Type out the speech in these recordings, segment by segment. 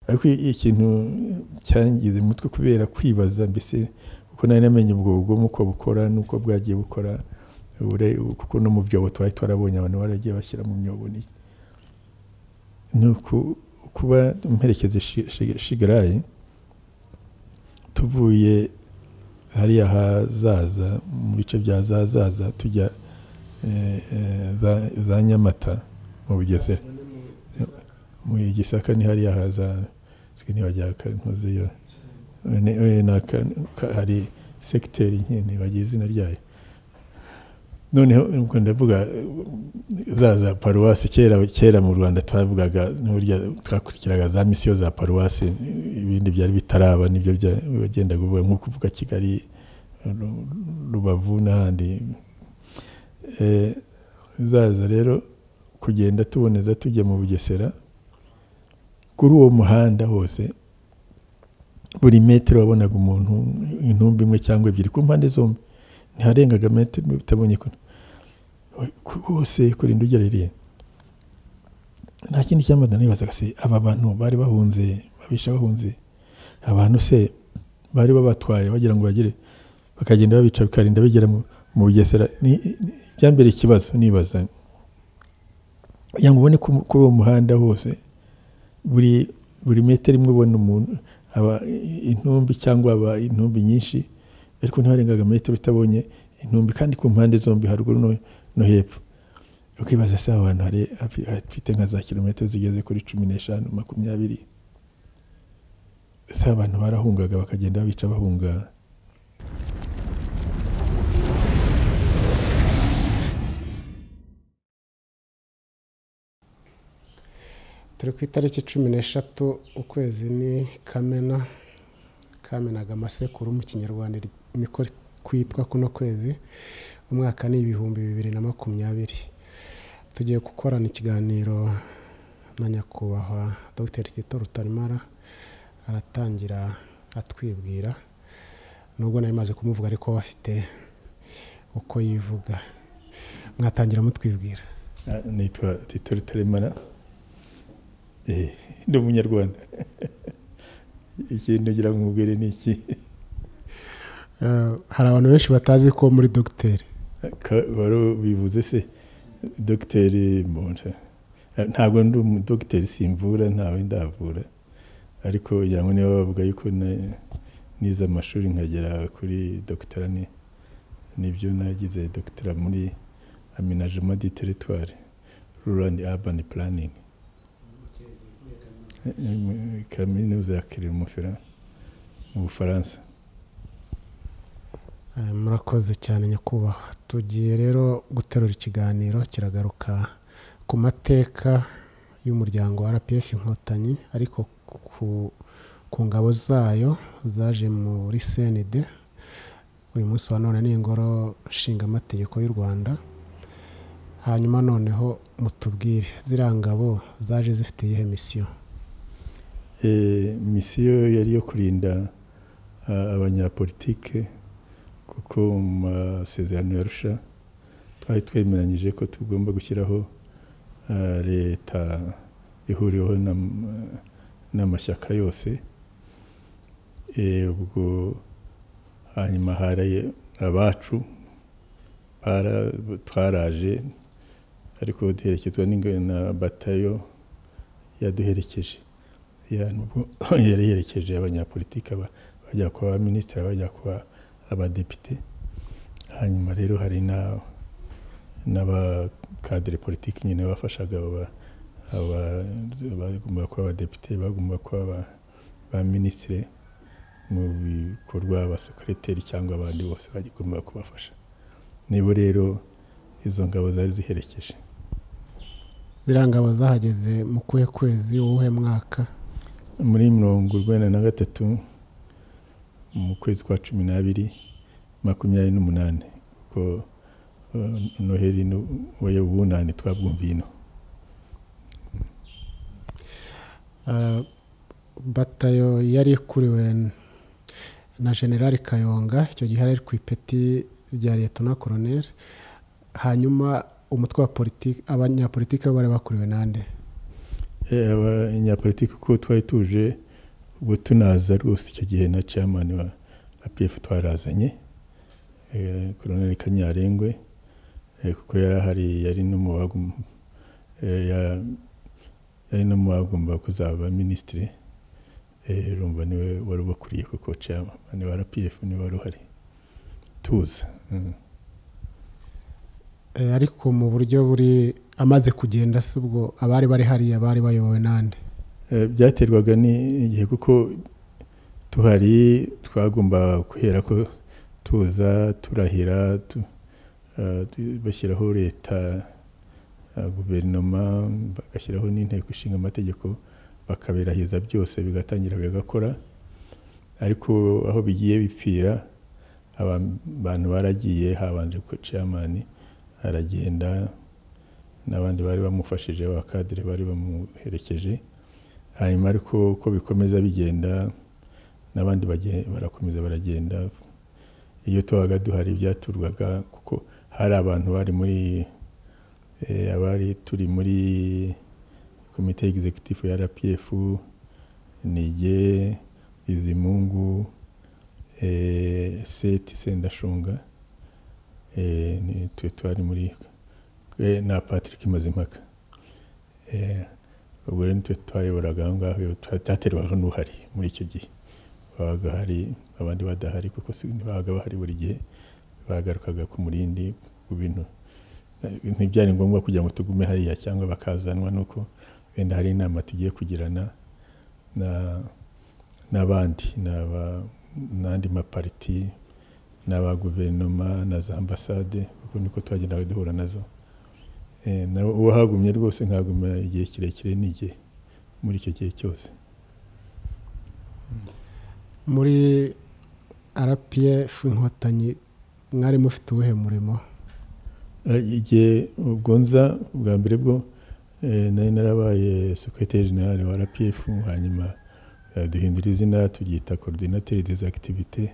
ariko ikintu cyangize umutwe kubera kwibaza mbese kuko nari namenye ubwo bugome uko bukora n'uko bwagiye bukora kuko no mu byobo twari twarabonye abantu baragiye bashyira mu myobo ni kuba mperekeza shigarayi tuvuye hariya hazaza mu bice bya zazaza tujya za nyamata mu bugesera mu gisaka ni hariya hazaza ntibajya ntuzeyo hari segiteri nyine bagira izina ryayo noneho ubwo ndavuga za za paruwasi kera kera mu rwanda twavugaga n'uburyo twakurikiraga za misiyo za paruwasi ibindi byari bitaraba nibyo bagenda kuvuga nko kuvuga kigali rubavu n'ahandi zaza rero kugenda tuboneza tujya mu bugesera kuri uwo muhanda hose buri metero wabonaga umuntu intumbi imwe cyangwa ebyiri ku mpande zombi ntiharengaga metero bitabonye hose kurinda ugera iriya nta kindi cyambaza nibazaga se aba bantu bari bahunze babisha bahunze abantu se bari babatwaye bagira ngo bagere bakagenda babica bikarinda bagera mu bugesera byambere ikibazo nibaza kugira ngo ubone kuri uwo muhanda hose buri buri metero imwe ubona umuntu aba intumbi cyangwa aba intumbi nyinshi ariko ntarengaga metero itabonye intumbi kandi ku mpande zombi haruguru no hepfo ukibaza se abantu hari hafite nka za kilometero zigeze kuri cumi n'eshanu makumyabiri se abantu barahungaga bakagenda babica bahunga turi ku itariki cumi n'eshatu ukwezi ni kamena kamenaga amasekuru mu kinyarwanda niko kwitwa kuno kwezi umwaka ni ibihumbi bibiri na makumyabiri tugiye gukorana ikiganiro na nyakubahwa dr tito rutarimara aratangira atwibwira nubwo nari maze kumuvuga ariko we afite uko yivuga mwatangira mutwibwira nitwa tito rutarimara ndi umunyarwanda ikintu ngira nkubwire ni iki hari abantu benshi batazi ko muri dogiteri wari bivuze se dogiteri mbonja ntabwo ndi umudogiteri simvura ntawe ndavura ariko ngo niba bavuga yuko nize amashuri nkagera kuri dogitera nibyo nagize dogitera muri aminajema di teritwari rurandi abani puraningi kaminuza ya kirimufera mu bufaransa murakoze cyane nyakubahwa tugiye rero guterura ikiganiro kiragaruka ku mateka y'umuryango wa rpf inkotanyi ariko ku ngabo zayo zaje muri senide uyu munsi wa none ni ingoro nshingamategeko y'u rwanda hanyuma noneho mutubwire ziriya ngabo zaje zifite iyihe misiyo misiyo yari iyo kurinda abanyapolitike kuko mu masezerano ya rusha twari twemeranyije ko tugomba gushyiraho leta ihuriweho n'amashyaka yose ubwo hanyuma haraye abacu twaraje ariko duherekezwa na batayo yaduherekeje yari yerekeje abanyapolitike bajya kuba abaminisitiri bajya kuba abadepite hanyuma rero hari n'abakadire politiki nyine bafashaga bagomba kuba abadepite bagomba kuba abaminisitiri mu bikorwa abasekereteri cyangwa abandi bose bagomba kubafasha nibo rero izo ngabo zari ziherekeje ziriya ngabo zahageze mu kuhe kwezi uwuhe mwaka muri mirongo urwenda na gatatu mu kwezi kwa cumi n'abiri makumyabiri n'umunani kuko noheli we ubunani twabwumviye ino batayo yari ikuriwe na generali kayonga icyo gihe ari ku ipeti rya leta na koroneri hanyuma umutwe wa politiki abanyapolitiki bo bari bakuriwe nande eh, abanyapolitiki kuko twari tuje ubwo tunaza rwose icyo gihe na chairman wa APF twarazanye eh, Colonel Kanyarengwe eh, kuko yari ahari yari no mu bagum- eh, ya- yari no mu bagomba kuzaba minisitiri urumva niwe wari ubakuriye kuko chairman wa RPF niwe wari uhari tuza mm. Eh, ariko mu buryo buri amaze kugenda si ubwo abari bari hariya bari bayobowe n'ande Eh, byaterwaga n'igihe kuko tuhari twagomba guhera ko tuza turahira tu- eh, tu- bashyiraho leta eh, guverinoma bagashyiraho n'inteko ishinga amategeko bakabirahiza byose bigatangira bigakora ariko aho bigiye bipfira aba- abantu baragiye habanje ko chairman aragenda n'abandi bari bamufashije abakadire bari bamuherekeje hanyuma ariko uko bikomeza bigenda n'abandi bagiye- barakomeza baragenda iyo tubaga duhari byaturwaga kuko hari abantu bari muri eh, abari turi muri komite executive ya rpf nige bizimungu eh, seti sendashunga eh, ni- twe twari muri eh, na patrick mazimpaka eh, ubwo rero nitwe twayoboraga aho ngaho twaterwaga n'uhari muri icyo gihe babaga hari abandi badahari kuko si- ntibabaga bahari buri gihe bagarukaga ku murindi ku bintu Eh, ntibyari ngombwa kugira ngo tugume hariya cyangwa bakazanwa nuko wenda hari inama tugiye kugirana na n'abandi n'aba- n'andi mapariti n'aba guverinoma na za ambasade kuko niko twagendaga duhura nazo Eh, na uwo hagumye rwose nkaguma igihe kirekire n'igihe muri icyo gihe cyose muri rpf inkotanyi mwari mufite uwuhe murimo Eh, igihe ubwo nza ubwa mbere bwo eh, nari narabaye sekretari general wa rpf hanyuma eh, duhindura izina turyita coordinateur des activités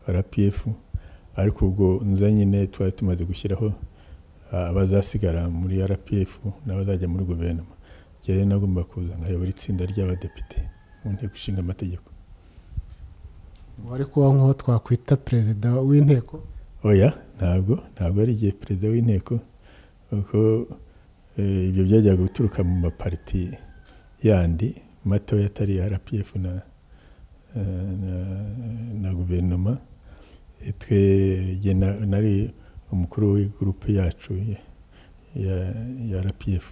wa rpf ariko ubwo nza nyine twari tumaze gushyiraho ah, abazasigara muri rpf n'abazajya muri guverinoma igihe rero nagomba kuza nkayobora itsinda ry'abadepite mu nteko ishinga amategeko wari kuba nk'uwo twakwita perezida w'inteko oya ntabwo ntabwo ari igihe perezida w'inteko kuko eh, ibyo byajyaga guturuka mu mapariti yandi matoya atari ya rpf na, eh, na, na guverinoma Eh, twe jye na- nari umukuru w'igurupe yacu ya- ya, ya rpf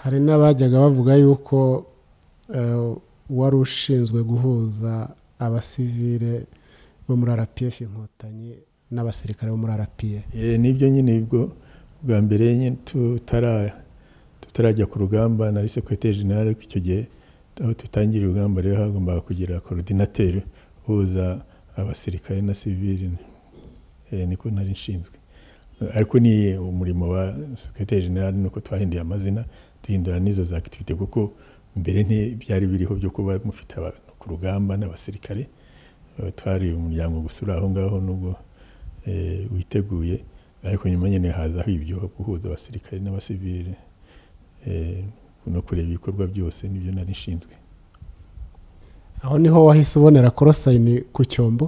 hari n'abajyaga bavuga yuko eh, wari ushinzwe guhuza abasivile bo muri rpf inkotanyi n'abasirikare bo muri rpa Eh, nibyo nyine ubwo bwa mbere nyine tutara tutarajya ku rugamba nari sekretari general ariko icyo gihe aho tutangira urugamba rero hagombaga kugira coordinateur uhuza abasirikare na civile eh, niko nari nshinzwe Eh, ariko ni umurimo wa sekretari general nuko twahinduye amazina duhindura n'izo za activité kuko mbere ntibyari biriho byo kuba mufite abantu ku rugamba n'abasirikare Eh, twari umuryango gusura aho ngaho nubwo eh, witeguye ariko nyuma nyine hazaho ibyo guhuza abasirikare n'abasivile eh, no kureba ibikorwa byose nibyo nari nshinzwe aho niho wahise ubonera korosayini ku cyombo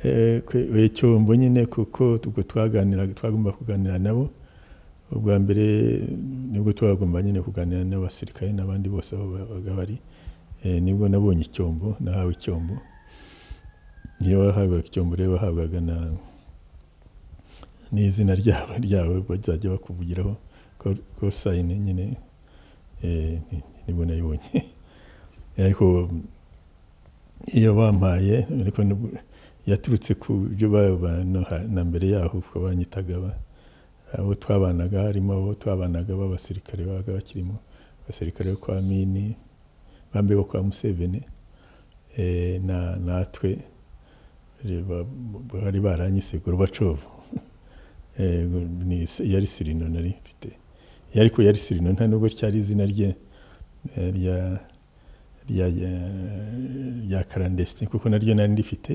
Eh, kwe- oya, cyombo nyine kuko ubwo twaganiraga twagomba kuganira nabo ubwa mbere nibwo twagomba nyine kuganira n'abasirikare n'abandi bose aho babaga bari Eh, nibwo nabonye icyombo nahawe icyombo niyo wahabwaga icyombo rero wahabwaga na n'izina ryawe ryawe bazajya bakuvugiraho ko- ko sayine nyine eh, ni- nibwo nayibonye ariko iyo bampaye ariko nibwo- yaturutse ku byo babana na mbere yaho kuko banyitaga ba- abo twabanaga harimo abo twabanaga b'abasirikare babaga bakirimo abasirikare bo kwa mini bambe bo kwa museveni eh, na natwe reba bari baranyise gorbacovu Eh, ni se- yari sirino nari mfite Eh, ariko yari sirino nta nubwo cyari izina rye eh, rya rya rya- rya karandesitini kuko naryo nari ndifite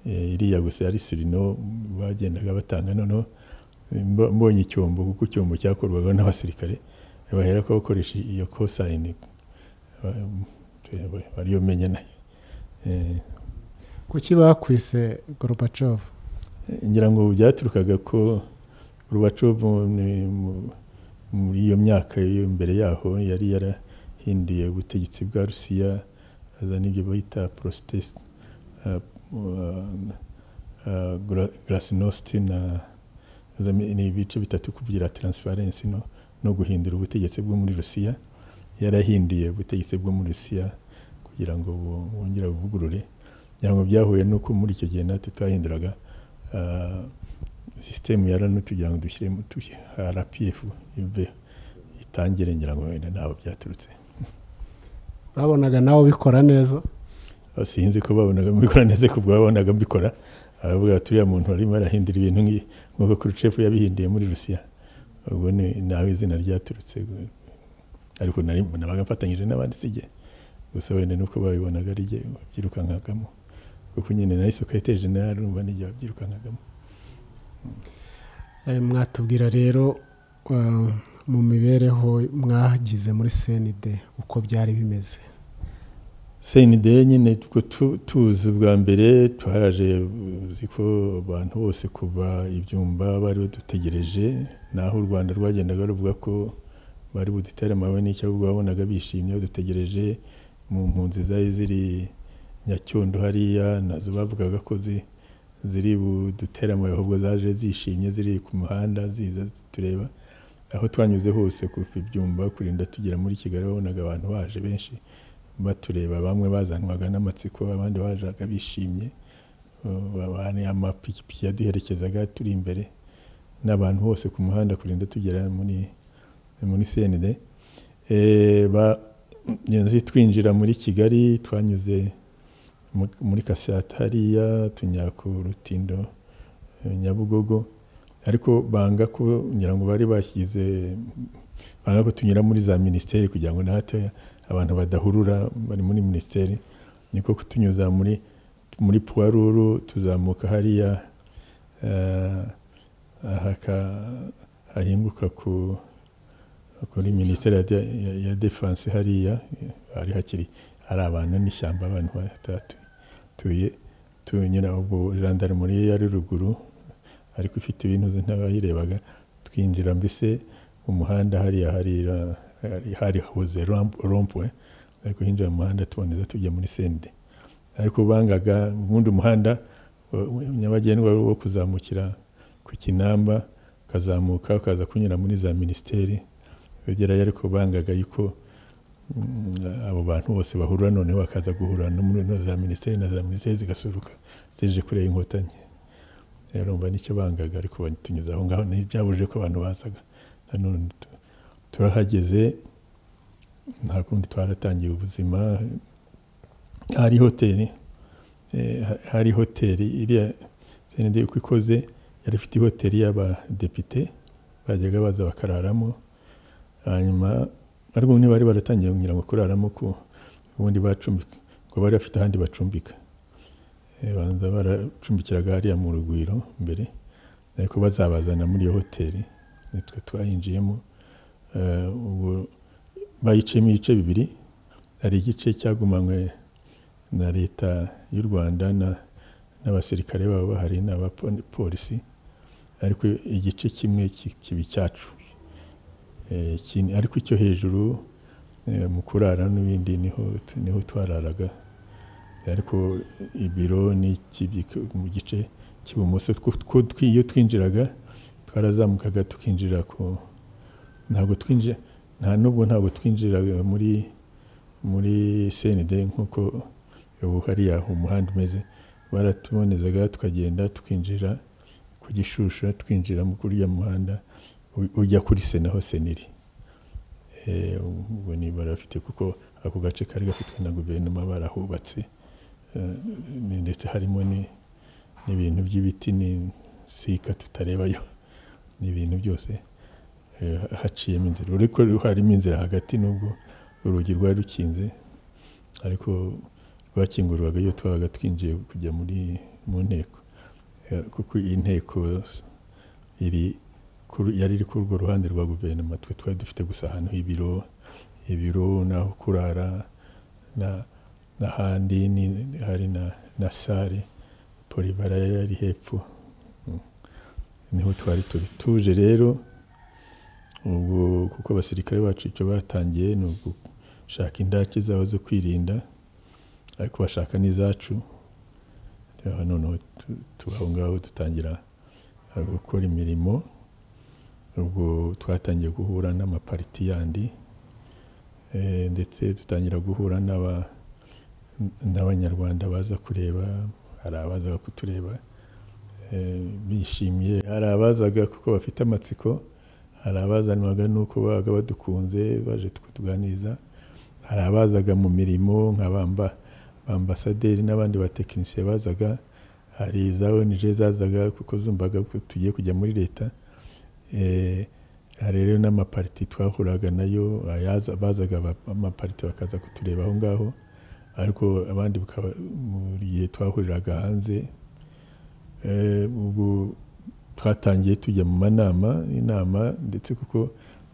Eh, iriya gusa yari sirino bagendaga batanga noneho eh, mbo- mbonye icyombo kuko icyombo cyakorwaga n'abasirikare baherako bakoresha iyo kosayini bariyomenya nayo Eh, kuki bakwise gorbachev ngira ngo byaturukaga ko rubacobo muri iyo myaka yo mbere yaho yari yarahinduye ubutegetsi bwa rusiya azana ibyo bahita porositesi garasinosti na ni ibice bitatu kuvugira taransifarensi no no guhindura ubutegetsi bwo muri rusiya yarahinduye ubutegetsi bwo muri rusiya kugira ngo bu- bongere buvugurure ntabwo byahuye n'uko muri icyo gihe natwe twahinduraga ah, sisitemu ya rano tugira ngo dushyiremo tushi- rpf ive itangire ngira ngo wenda ntabwo byaturutse babonaga nawe ubikora neza Aho sinzi ko babonaga mbikora neza ku bwo babonaga mbikora aravuga ati uriya muntu arimo arahindura ibintu nk'i- nk'uko kurucefu yabihinduye muri rusiya ubwo ni nawe izina ryaturutse ariko nari- nabaga mfatanyije n'abandi sijye gusa wenda nuko babibonaga ari jye wabyirukankagamo kuko nyine nari soketeje narumva nijye wabyirukankagamo Eh, mwatubwira rero eh, mu mibereho mwagize muri cnd uko byari bimeze senide nyine two tu- tuzi bwa mbere twaraje uzi ko abantu bose kuva ibyumba bari badutegereje naho u rwanda rwagendaga ruvuga ko bari budutere amabuye n'icyabwo babonaga bishimye badutegereje mu mpunzi zari ziri nyacyondo hariya nazo bavugaga ko zi- ziri budutere amabuye ahubwo zaje zishimye ziri ku muhanda ziza zitureba aho twanyuze hose kuva ibyumba kurinda tugera muri kigali babonaga abantu baje benshi batureba bamwe bazanwaga n'amatsiko abandi bajaga bishimye babane amapikipiki yaduherekezaga turi imbere n'abantu bose ku muhanda kurinda tugera muri muri CND Eh, ba- nzi twinjira muri Kigali twanyuze mu- muri Kasata hariya tunya ku Rutindo eh, Nyabugogo ariko banga ko ngira ngo bari bashyize banga ko tunyura muri za minisiteri kugira ngo natwe abantu badahurura bari muri minisiteri niko kutunyuza muri muri puwaruru tuzamuka hariya eh, ahaka hahinguka ku kuri minisiteri ya de- ya- ya defense hariya eh, hari hakiri hari abantu n'ishyamba abantu batatuye tunyura ubwo muri yari ruguru ariko ifite ibintu ntabayirebaga twinjira mbese umuhanda hariya harira hari- hari hoze rompwe ariko hinjira mu muhanda tuboneza tujya muri sende ariko bangaga ubundi umuhanda wa- wa- nyabagendwa wari uwo kuzamukira ku kinamba ukazamuka ukaza kunyura muri za minisiteri wegerayo ariko bangaga yuko mm, abo bantu bose bahurura noneho bakaza guhura no muri no za minisiteri na za minisiteri zigasuruka zije kureba inkotanyi rero mba nicyo bangaga ariko batunyuze aho ngaho ntibyabujije ko abantu basaga nanone tu- turahageze nta kundi twaratangiye ubuzima hari hoteli eh, ha- hari hoteli iriya CND uko ikoze yari ifite hoteli y'abadepite bajyaga baza bakararamo hanyuma ariko niba bari baratangiye kugira ngo kuraramo ku ubundi bacumbika ngo bari bafite ahandi bacumbika Eh, banza baracumbikiraga hariya mu rugwiro mbere ariko bazabazana muri iyo hoteli nitwe twayinjiyemo Eh, ubwo bayiciyemo ibice bibiri hari igice cyagumanywe na leta y'u rwanda na- n'abasirikare babo bahari n'abapolisi ariko igice kimwe ki- kiba icyacu Eh, ikindi- ariko icyo hejuru eh, mu kurara n'ibindi niho niho twararaga ariko ibiro n'ikibi- mu gice cy'ibumoso tw- two twi- iyo twinjiraga twarazamukaga tukinjira ku ntabwo twinjira nta nubwo ntabwo twinjiraga muri muri CND nk'uko ubu hariya umuhanda umeze baratubonezaga tukagenda tukinjira ku gishushu twinjira mu kuriya muhanda u- ujya kuri se naho seniri ubwo ni barafite kuko ako gace kari gafitwe na guverinoma barahubatse Eh, ni- ndetse harimo ni- n'ibintu by'ibiti ni sika tutarebayo n'ibintu byose eh, haciyemo inzira uriko harimo inzira hagati nubwo urugi rwari rukinze ariko rwakingurwaga iyo twabaga twinjiye kujya muri mu nteko Eh, kuko iyi nteko iri kuri- yari iri kuri urwo ruhande rwa guverinoma twe twari dufite gusa ahantu ibiro ibiro n'aho kurara na- n'ahandi ni- hari na na sare polibara yari yari hepfo Mm. niho twari turi tuje rero ubwo kuko abasirikare bacu icyo batangiye ni ugushaka indake zabo zo kwirinda ariko bashaka n'izacu Rero noneho tu- tuba aho ngaho dutangira eh, gukora imirimo ubwo twatangiye guhura n'amapariti yandi eh, ndetse dutangira guhura n'aba- n'abanyarwanda baza kureba hari abazaga kutureba eh, bishimye hari abazaga kuko bafite amatsiko hari abazanwaga n'uko babaga badukunze baje kutuganiriza hari abazaga mu mirimo nka bamba ambasaderi n'abandi batekinisiye bazaga hari za ONG zazaga kuko zumvaga ko tugiye kujya muri leta Eh, hari rero n'amapariti twahuraga nayo ayaza- bazaga aba- amapariti bakaza kutureba aho ngaho ariko abandi bukaba muri gihe twahuriraga hanze Eh, ubwo twatangiye tujya mu manama inama ndetse kuko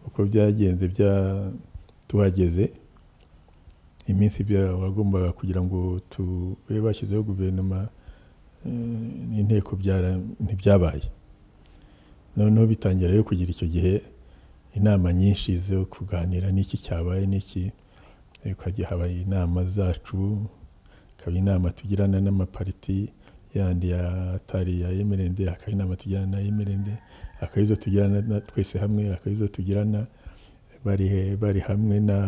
uko byagenze bya tuhageze iminsi bya- wagombaga kugira ngo tube bashyizeho guverinoma eh, n'inteko byara- ntibyabaye noneho bitangira rero kugira icyo gihe inama nyinshi zo kuganira n'iki cyabaye n'iki Eh, ukajya haba inama zacu hakaba inama tugirana n'amapariti yandi ya atari ya emerende hakaba inama tugirana na emerende hakaba izo tugirana na- twese hamwe hakaba izo tugirana bari, he- bari hamwe na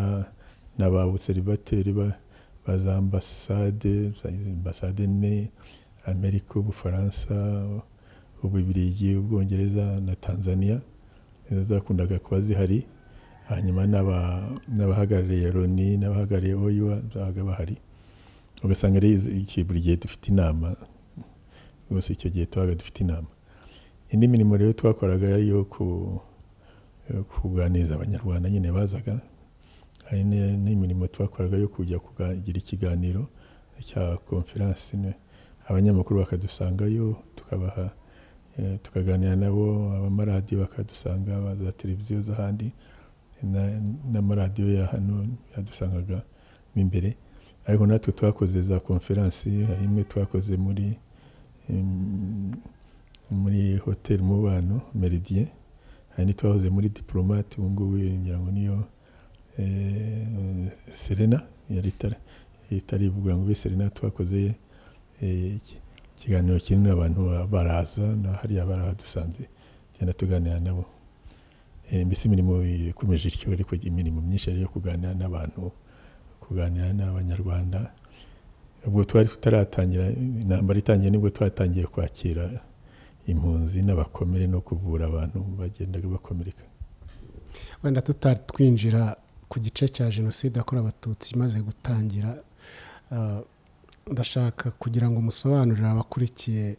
na ba obuserivateri ba, ba za ambasade za izi ambasade ne amerika ubufaransa ububirigi ubwongereza na tanzania nizo zakundaga kuba zihari hanyuma n'aba- n'abahagarariye loni n'abahagarariye oyiwa babaga bahari ugasanga rero izo- iki- buri gihe dufite inama rwose icyo gihe tubaga dufite inama indi mirimo rero twakoraga yari iyo ku- yo kuganiriza abanyarwanda nyine bazaga hari ni- n'imirimo twakoraga yo kujya kugira ikiganiro cya konferansi abanyamakuru bakadusangayo tukabaha eh, tukaganira nabo abamaradiyo bakadusanga aba za televiziyo z'ahandi na- n'amaradiyo ya hano yadusangaga mo imbere ariko natwe twakoze za konferansi hari imwe twakoze muri em, muri hoteli mubano meridien hari n'itwahoze muri diplomate ubu ngubu ngira ngo niyo eh, Serena yari itari- itari ivuga ngo ube Serena twakoze eh, iki- ikiganiro kinini abantu baraza na hariya barahadusanze tugenda tuganira nabo Eh, mbese imirimo ikomeje ityo ariko imirimo myinshi yari iyo kuganira n'abantu kuganira n'abanyarwanda ubwo twari tutaratangira intambara itangiye nibwo twatangiye kwakira impunzi n'abakomere no kuvura abantu bagendaga bakomereka wenda tutatwinjira ku gice cya jenoside yakorewe abatutsi imaze gutangira ah, ndashaka kugira ngo musobanurire abakurikiye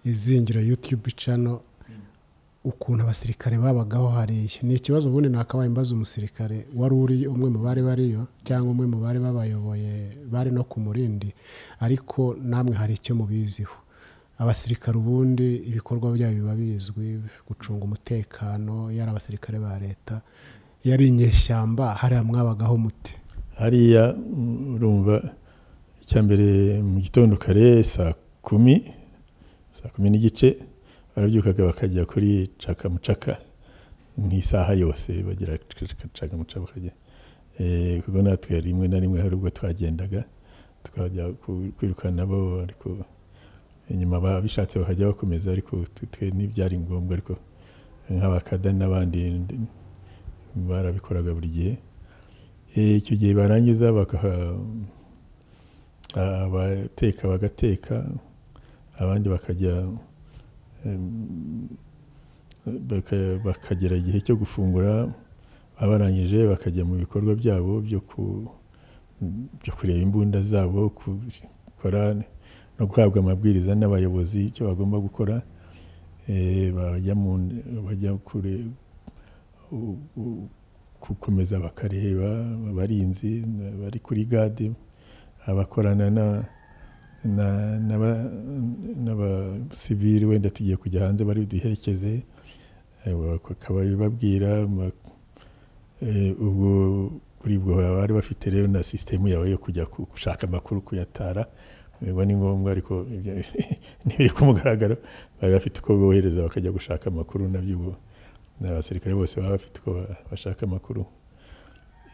izingiro yutube cano ukuntu abasirikare babagaho hariya ni ikibazo ubundi nakabaye mbaza umusirikare wari uri umwe mu bari bariyo cyangwa umwe mu bari babayoboye bari no ku murindi ariko namwe hari icyo mubiziho abasirikare ubundi ibikorwa byabo biba bizwi gucunga umutekano yari abasirikare ba leta yari inyeshyamba hariya mwabagaho mute hariya mm, urumva icya mbere mu gitondo kare saa kumi saa kumi n'igice barabyukaga bakajya kuri cakamucaka nk'isaha yose bagira cakamucaka bakajya Eh, kuko natwe rimwe na rimwe hari ubwo twagendaga tukajya ku- kwirukana nabo ariko inyuma babishatse bakajya bakomeza ariko twe- twe ntibyari ngombwa ariko nk'abakada n'abandi ndi- barabikoraga buri gihe Eh, icyo gihe barangiza bakaha a- abateka bagateka abandi bakajya em, baka- bakagera igihe cyo gufungura baba barangije bakajya mu bikorwa byabo byo ku byo kureba imbunda zabo gukora no guhabwa amabwiriza n'abayobozi icyo bagomba gukora Eh, bajya mu bajya kure u- u- gukomeza bakareba abarinzi bari kuri gade abakorana na na- n'aba- n'abasivili wenda tugiye kujya hanze bari duherekeze bakaba babwira ama- eh, ubwo buri bwo baba bari bafite rero na sisitemu yawe yo kujya ku- gushaka amakuru kuyatara ubwo ni ngombwa ariko ibyo ntibiri ku mugaragaro bari bafite uko bohereza bakajya gushaka amakuru nabyo ubu abasirikare bose baba bafite uko ba- bashaka amakuru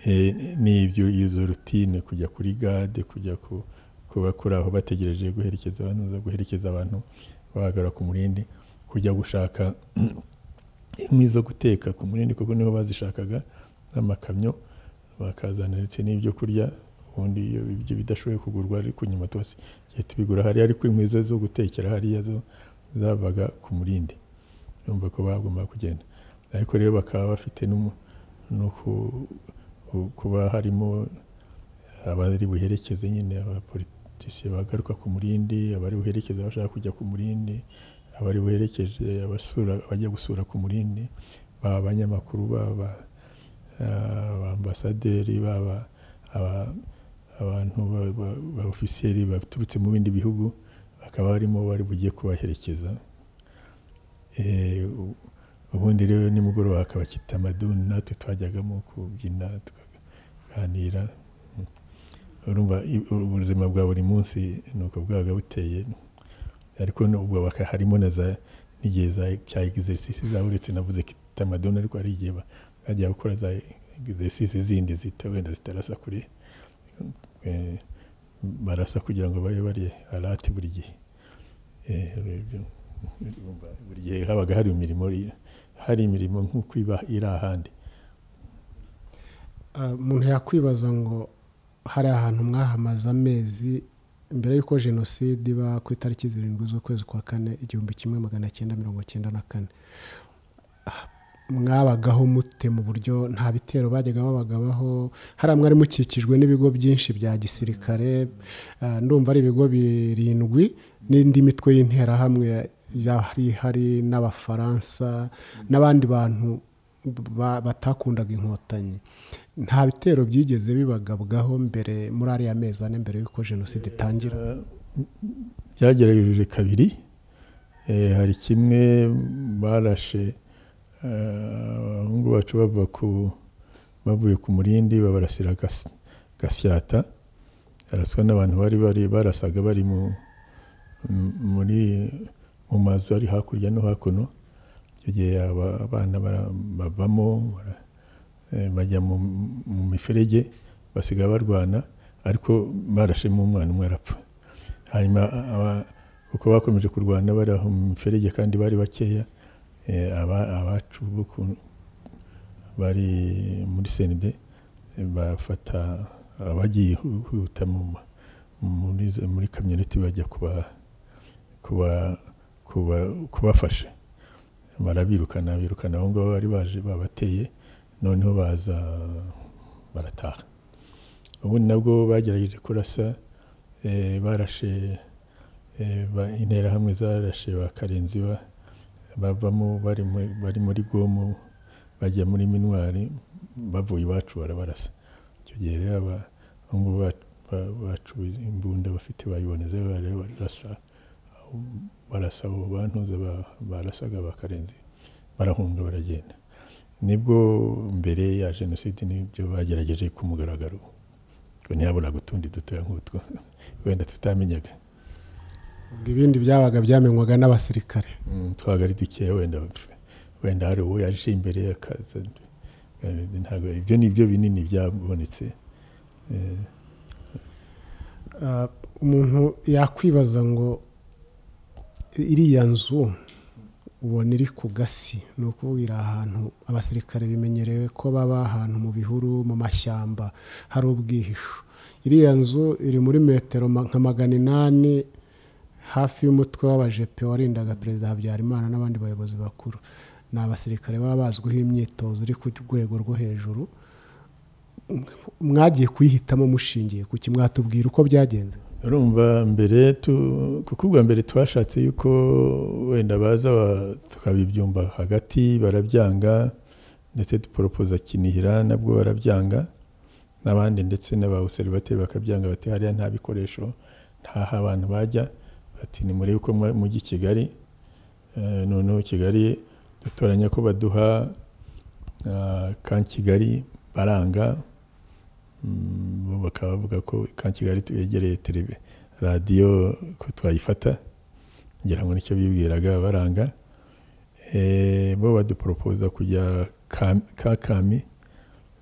Eh, ni ibyo izo rutine kujya kuri gade kujya ku- kuba kuri aho bategereje guherekeza abantu za guherekeza abantu bahagarara ku murindi kujya gushaka inkwi zo guteka ku murindi kuko niho bazishakaga n'amakamyo bakazana ndetse n'ibyo kurya ubundi iyo ibyo bidashoboye kugurwa ariko nyuma tuba tubigura hariya ariko inkwi zo zo gutekera hariya zo zabaga ku murindi urumva ko bagomba kugenda ariko rero bakaba bafite n'umu- no ku- ku- kuba harimo abari buherekeze nyine abapolitisiye bagaruka ku murindi abari buherekeze abashaka kujya ku murindi abari buherekeje abasura abajya gusura ku murindi baba abanyamakuru baba eh, abaambasaderi baba aba- abantu ba- ba- ba ofisiyeri baturutse mu bindi bihugu bakaba barimo bari bugiye kubaherekeza Eh, u- ubundi rero nimugoroba hakaba kitamaduni natwe twajyagamo kubyina tukaganira Mm. urumva i- ubuzima bwa buri munsi ni uko bwabaga buteye ariko n'ubwo baka- harimo na za n'igihe za cya exercise za uretse navuze kitamaduni ariko hari igihe ba- bajya gukora za exercise zindi zita wenda zitarasa kuri eh, barasa kugira ngo babe bari alate buri gihe Eh, ibyo- buri gihe habaga hari imirimo hari imirimo nk'uko iba iri ahandi Ah, umuntu yakwibaza ngo hari ahantu mwahamaze amezi mbere y'uko jenoside iba ku itariki zirindwi z'ukwezi kwa kane igihumbi kimwe magana cyenda mirongo cyenda na kane Ah, mwabagaho mute mu buryo nta bitero bajyaga babagabaho hariya mwari mukikijwe n'ibigo byinshi bya gisirikare ah, ndumva ari ibigo birindwi n'indi mitwe y'interahamwe yari hari n'abafaransa n'abandi bantu ba- batakundaga inkotanyi nta bitero byigeze bibagabwaho mbere muri ariya mezi ane mbere y'uko jenoside itangira Eh, byagerageje kabiri Eh, hari kimwe barashe eh, abahungu bacu bava ku bavuye ku murindi babarasira gas- gasyata araswa n'abantu bari bari barasaga bari mu m- muri mu mazu ari hakurya no hakuno icyo gihe aba- abana bara- bavamo bara- eh, bajya mu mu miferege basigaye barwana ariko barashemo umwana umwe arapfa hanyuma aba- uko bakomeje kurwana bari aho mu miferege kandi bari bakeya eh, aba- abacu bo ku- bari muri senide bafata abagiye hu- huta mu ma- muri za- muri kamyoneti bajya kuba kuba kuba kubafasha barabirukana birukana abo ngabo bari baje babateye noneho baza barataha ubundi nabwo bagerageje kurasa eh, barashe eh, ba- interahamwe zarashe ba karenzi ba- bavamo bari muri- bari muri gomo bajya muri minwari bavuye iwacu barabarasa icyo gihe rero aba- abahungu ba- ba- bacu imbunda bafite bayiboneza bari barasa barasa abo bantuza ba- barasaga ba karenzi barahunga baragenda nibwo mbere ya jenoside nibyo bagerageje ku mugaragaro ngo ntihaburaga utundi dutoya nk'utwo wenda tutamenyaga ubwo ibindi byabaga byamenywaga n'abasirikare Mm, twabaga ari dukeya wenda wenda hari uwo yaje imbere akaza Eh, ntabwo ibyo ni byo binini byabonetse Eh, Ah, umuntu yakwibaza ngo iriya nzu ubona iri ku gasi ni ukuvuga iri ahantu abasirikare bimenyerewe ko baba ahantu mu bihuru mu mashyamba hari ubwihisho iriya nzu iri muri metero ma- nka magana inani hafi y'umutwe w'abajepe warindaga perezida habyarimana n'abandi bayobozi bakuru ni abasirikare baba bazwiho imyitozo iri ku rwego rwo hejuru mwagiye kuyihitamo mushingiye ku kimwatubwira uko byagenze urumva mbere tu kuko ubwa mbere twashatse yuko wenda baza ba- tukabibyumba hagati barabyanga ndetse duporopoza kinihira nabwo barabyanga n'abandi ndetse n'abawuseribateri bakabyanga bati hariya nta bikoresho ntaho abantu bajya bati nimurebe uko mwa- mujyi kigali Eh, noneho kigali dutoranya ko baduha ah, ka kigali baranga Mm, bo bakaba bavuga ko ka kigali twegereye televe radiyo ko twayifata ngira ngo nicyo bibwiraga baranga Eh, bo baduporopoza kujya Kam- ka kami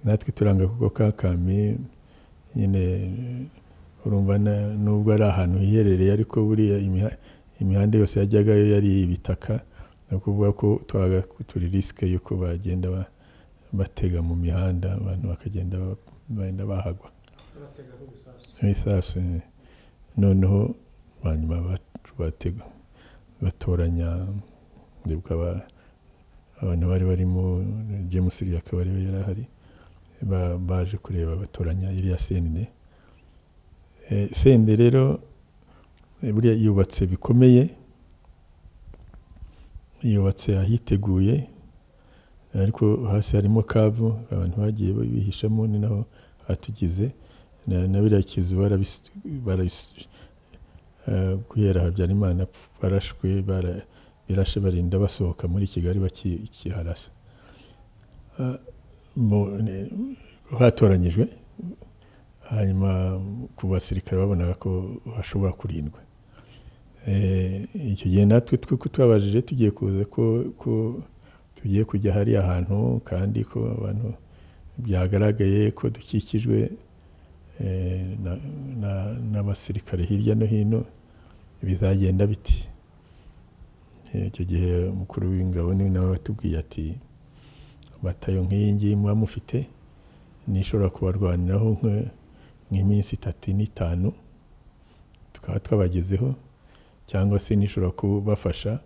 natwe turanga kuko ka kami nyine eh, urumva na- nubwo ari ahantu hiherereye ariko buriya imiha- imihanda yose yajyagayo yari ibitaka ni ukuvuga ko twaga turi risike y'uko bagenda ba- batega mu mihanda abantu bakagenda ba- bagenda bahagwa ibisasu eh. noneho hanyuma bat- batega batoranya ndibuka aba- abantu bari barimo james uriya akaba ariwe yari ahari ba- baje kureba batoranya iriya sende Eh, sende rero eh, buriya yubatse bikomeye yubatse ahiteguye ariko hasi harimo kavu abantu bagiye bihishamo ni naho hatugize na na biriya kizu barabis- barabis- eh, guhera habyarimana apf- barashwe bara- birashe barinda basohoka muri kigali bakiharasa Ah, bo- ne- hatoranyijwe hanyuma ku basirikare babonaga ko hashobora kurindwa Eh, icyo gihe natwe twe tubabajije tugiye kuza ko ko tugiye kujya hariya hantu kandi ko abantu byagaragaye ko dukikijwe eh, na- na- n'abasirikare hirya no hino bizagenda biti Eh, icyo gihe umukuru w'ingabo ni nawe watubwiye ati batayo nk'iyi ngiyi muba mufite nishobora kubarwaniraho nka- nk'iminsi itatu n'itanu tukaba twabagezeho cyangwa se nishobora kubafasha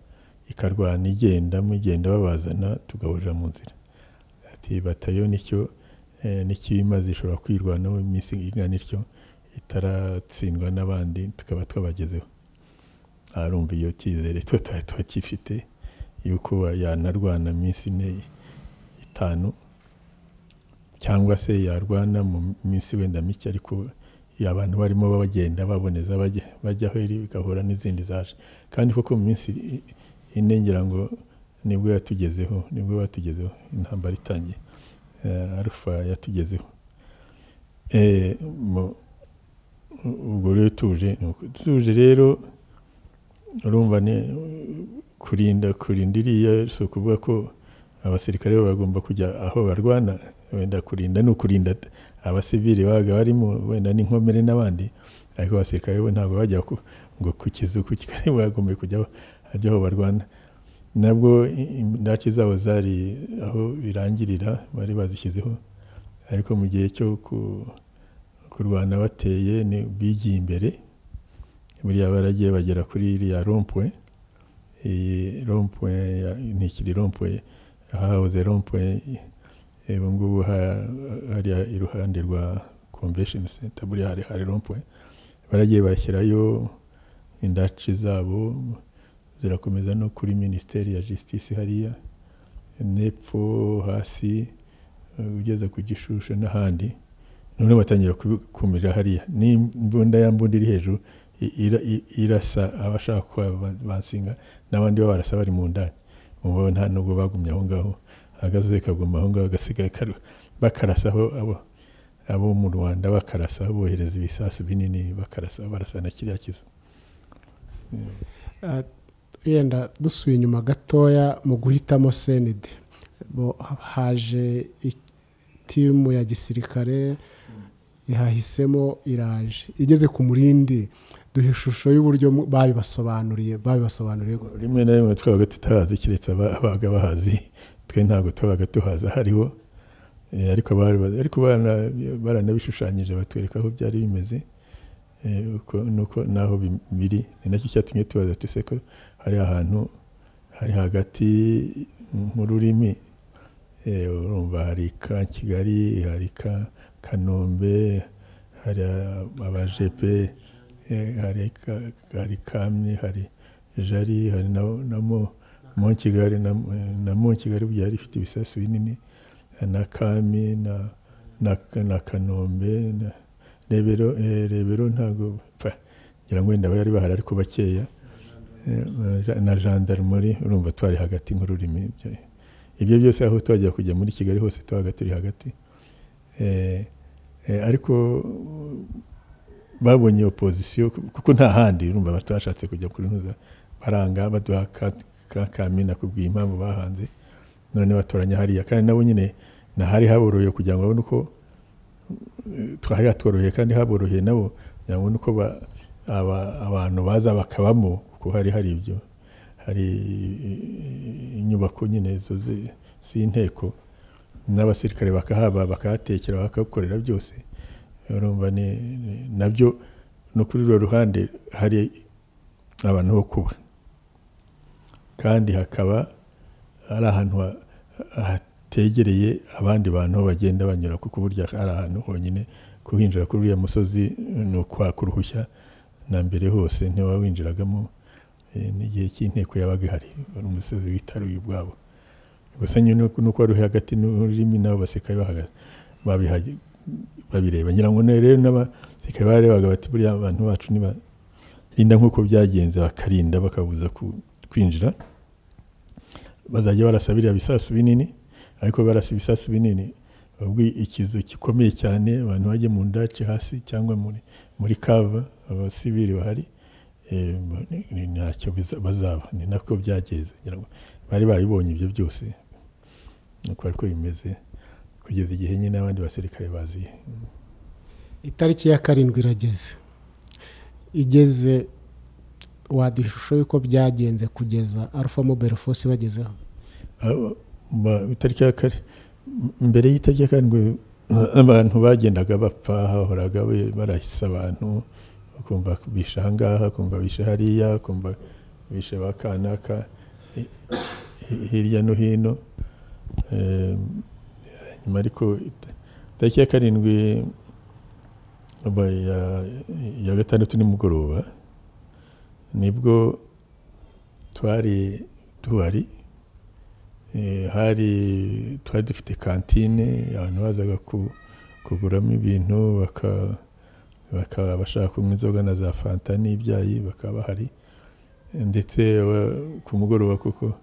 ikarwana igenda mugenda babazana tugaburira mu nzira ati batayo nicyo eh, n'ikibimaze ishobora kwirwanaho iminsi ingana ityo itaratsindwa n'abandi tukaba twabagezeho arumva iyo cyizere twe tuba tukifite yuko yanarwana iminsi ine itanu cyangwa se yarwana mu minsi wenda mike ariko iyo abantu barimo bagenda baboneza bajya- bajyaho iri bigahura n'izindi zaje kandi koko mu minsi i- ine ngira ngo nibwo yatugezeho nibwo batugezeho intambara itangiye Eh, arufa yatugezeho Eh, mu- u- ubwo rero tuje ni uko. tuje rero urumva ni kurinda kurinda iriya si ukuvuga ko abasirikare bo bagomba kujya aho barwana wenda kurinda ni ukurinda abasivili babaga barimo wenda n'inkomere n'abandi ariko abasirikare bo ntabwo bajya ku- ngo ku kizu ku kigari bagomba kujya aho- ajya aho barwana nabwo i- indake zabo zari aho birangirira bari bazishyizeho ariko mu gihe cyo ku- kurwana bateye ni bigiye imbere buriya baragiye bagera kuri iriya rompwe iyi rompwe ya- ntikiri rompwe hahoze rompwe eh, ubu ngubu ha- hariya iruhande rwa convention center buriya hari hari rompwe baragiye bashyirayo indaci zabo zirakomeza no kuri minisiteri ya justice hariya nepfo hasi eh, ugeze ku gishushu n'ahandi noneho batangira kubikumira hariya n'imbunda ya mbunda iri hejuru i- ira- i- irasa abashaka ko ba- bansinga n'abandi babarasa bari mu ndani mubo nta nubwo bagumye aho ngaho agasozi kaguma aho ngaho gasigaye karu- bakarasaho abo abo mu rwanda bakarasa bohereza ibisasu binini bakarasa barasa na kiriya kizu Ah, yenda dusubiye inyuma gatoya mu guhitamo senide bo haje i- timu ya gisirikare yahisemo iraje igeze ku murindi duha ishusho y'uburyo mu- babibasobanuriye babibasobanuriye gute. rimwe na rimwe twabaga tutahazi keretse aba- abaga bahazi twe ntabwo twabaga tuhaza hariho Eh, ariko bari bazi- ariko barana- baranabishushanyije batwereka aho byari bimeze eh, uko- nuko n'aho bi- biri ni nacyo cyatumye tubaza tuse ko hari ahantu hari hagati mu rurimi eh, urumva hari ka kigali hari ka kanombe hari a- abajepe eh, hari ka- hari kamye hari jari hari na, na mo, mo kigali na, na mo kigali byari ifite ibisasu binini na kami na na, na kanombe na rebero eh, rebero ntago pfa ngira ngo wenda bari bahari ariko bakeya eh, na gendarmerie urumva twari hagati nk'ururimi ibyo- ibyo byose aho twajya kujya muri kigali hose twabaga turi hagati Eh, eh, ariko babonye opozisiyo kuko nta handi urumva batashatse kujya kurunuza baranga baduha ka, ka kamina kubwira impamvu bahanze none batoranya hariya kandi nabo nyine nahari haboroheye kugira ngo babone uko eh, twari hatworoheye kandi haboroheye nabo kugira ngo babone uko ba- aba- abantu baza bakabamo kuko hari hari ibyo hari eh, inyubako nyine zo zi- z'inteko n'abasirikare bakahaba bakahatekera bakahakorera byose urumva ni- ni- nabyo no kuri runo ruhande hari abantu bo kuba kandi hakaba ari ahantu ha- hategereye abandi bantu aho bagenda banyura kuko burya ari ahantu honyine kuhinjira kuri uriya musozi ni ukwaka uruhushya na mbere hose ntiwawinjiragamo eh, n'igihe cy'inteko yabaga ihari wari umusozi witaruye ubwabo gusa nyine nuko wari uri hagati n'ururimi n'abo basirikare bahagaze babihaye- babireba ngira ngo ne- rero n'abasirikare barebaga bati buriya abantu bacu nibarinda nk'uko byagenze bakarinda bakabuza ku- kwinjira bazajya barasa biriya bisasu binini ariko barasa ibisasu binini ubwo ikizu gikomeye cyane abantu bajya mu ndace hasi cyangwa muri muri kava abasivili bahari eh, ni- ni- ntacyo biza- bazaba ni nako byageze ngira ngo bari babibonye ibyo byose nuko ariko bimeze kugeza igihe nyine abandi basirikare bazi itariki ya karindwi irageze igeze waduha ishusho y'uko byagenze kugeza alpha mobile force bagezeho Aba- ba- itariki ya kare m- mbere y'itariki ya karindwi abantu bagendaga bapfa hahoraga be- barahise abantu ukumva bishe ahangaha ukumva bishe hariya ukumva bishe ba kanaka hi- hi- hirya no hino Em, nyuma ariko ita- itariki ya karindwi aba ya- ya gatandatu nimugoroba nibwo twari tuhari Eh, hari twari dufite kantine abantu bazaga ku- kuguramo ibintu baka- bakaba bashaka kunywa inzoga na za fanta n'ibyayi bakaba bahari Eh, ndetse aba- ku mugoroba kuko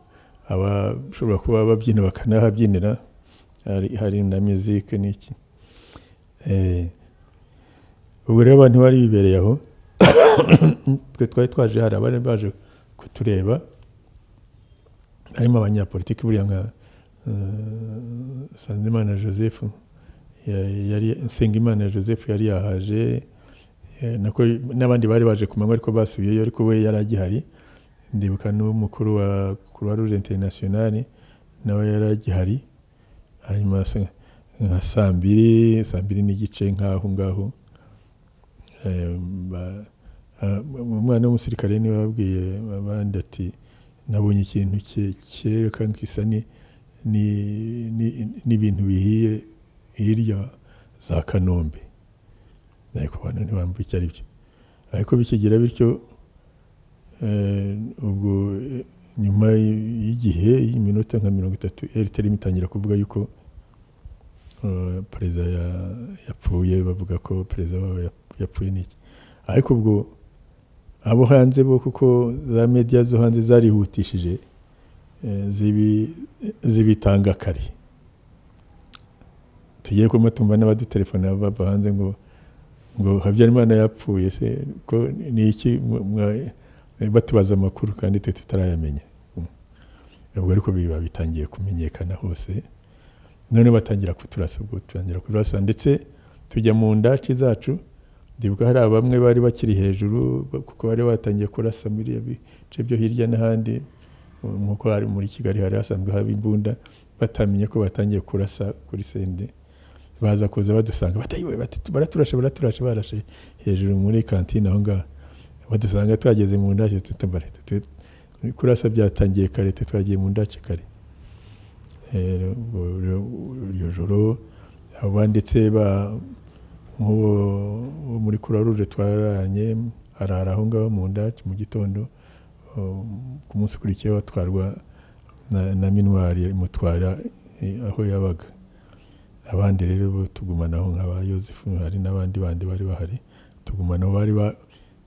abashobora kuba babyina bakanahabyinira hari, hari na muzike n'iki Eh, ubwo rero abantu bari bibereye aho twe twari twaje hari abari baje kutureba harimo abanyapolitiki buriya nka eh, Sanzimana Joseph ya- yari Nsengimana Joseph yari yahaje eh, nako n'abandi bari baje ku manywa ariko basubiyeyo ariko we yari agihari ndibuka n'umukuru wa Croix Rouge International nawe yari agihari hanyuma sa- nka saa mbiri saa mbiri n'igice nk'aho ngaho eh, ba- ah, umwana w'umusirikare niwe wabwiye abandi ati nabonye ikintu cye- cyereka nk'isa ni- ni- ni- n'ibintu bihiye hirya za kanombe ariko abantu ntibamva icyo ari byo ariko bikigira bityo eh, ubwo eh, nyuma y'igihe y'iminota nka mirongo itatu eriterim itangira kuvuga yuko eh, perezida ya- yapfuye bavuga ko perezida wabo yap- yapfuye n'iki ariko ubwo abo hanze bo kuko za media zo hanze zarihutishije eh, zibi- zibitanga kare tugiye kuma tumva n'abadutelefona bava hanze ngo ngo habyarimana yapfuye se ko ni iki mwa- mwa- batubaza amakuru kandi twe tutarayamenya ubwo ariko biba bitangiye kumenyekana hose none batangira kuturasa ubwo tutangira kuturasa ndetse tujya mu ndaci zacu ndibuka hari bamwe bari bakiri hejuru ba- kuko bari batangiye kurasa muri ibyo bice byo hirya n'ahandi mu- nk'uko hari muri kigali hari hasanzwe haba imbunda batamenye ko batangiye kurasa kuri sende baza kuza badusanga batayiwe bati baraturashe baraturashe barashe hejuru muri kantine aho ngaho badusanga twageze mu ndace tutubare kurasa byatangiye kare twe twagiye mu ndace kare Eh, ubwo rero iryo joro abanditse ba nk'uwo wo muri croix rouge twararanye arara aho ngaho mu ndaki mu gitondo um, ku munsi ukurikiyeho atwarwa na, na minwari imutwara eh, aho yabaga abandi rero bo tugumanaho nk'aba yosefu hari n'abandi bandi bari bahari tugumanaho bari ba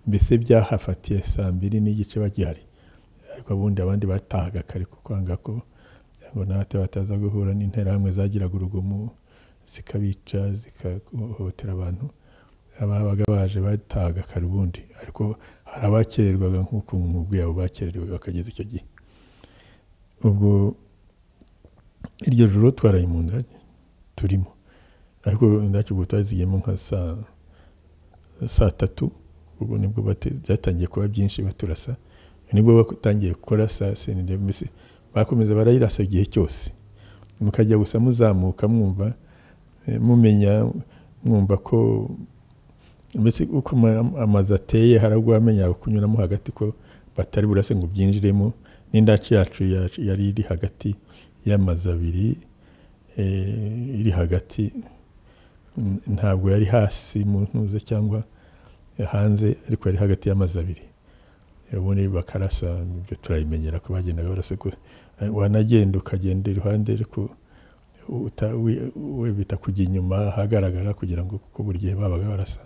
mbese byahafatiye saa mbiri n'igice bagihari ariko ubundi abandi batahaga kare ku kwanga ko ngo natwe bataza guhura n'interahamwe zagiraga urugomo zikabica zikahohotera abantu ababaga baje batahaga kare ubundi ariko hari abakererwaga nk'uko nk'ubwo yabo bakererewe bakageza icyo gihe ubwo iryo joro twaraye mu ndage turimo ariko indake ubwo twazigiyemo nka saa saa tatu ubwo nibwo byatangiye kuba byinshi baturasa nibwo batangiye gukora saa seni mbese bakomeza barayirasa igihe cyose mukajya gusa muzamuka mwumva mumenya mwumva ko mbese uko amazu ateye harabwo amenya kunyuramo hagati ko batari burase ngo byinjiremo n'indaci yacu yari iri hagati y'amazu abiri iri hagati ntabwo yari hasi mu ntuze cyangwa hanze ariko yari hagati y'amazu abiri ubundi bakarasa ibyo turabimenyera ko bagendaga barasa ko wanagenda ukagenda iruhande ariko we bita kujya inyuma ahagaragara kugira ngo kuko buri gihe babaga barasa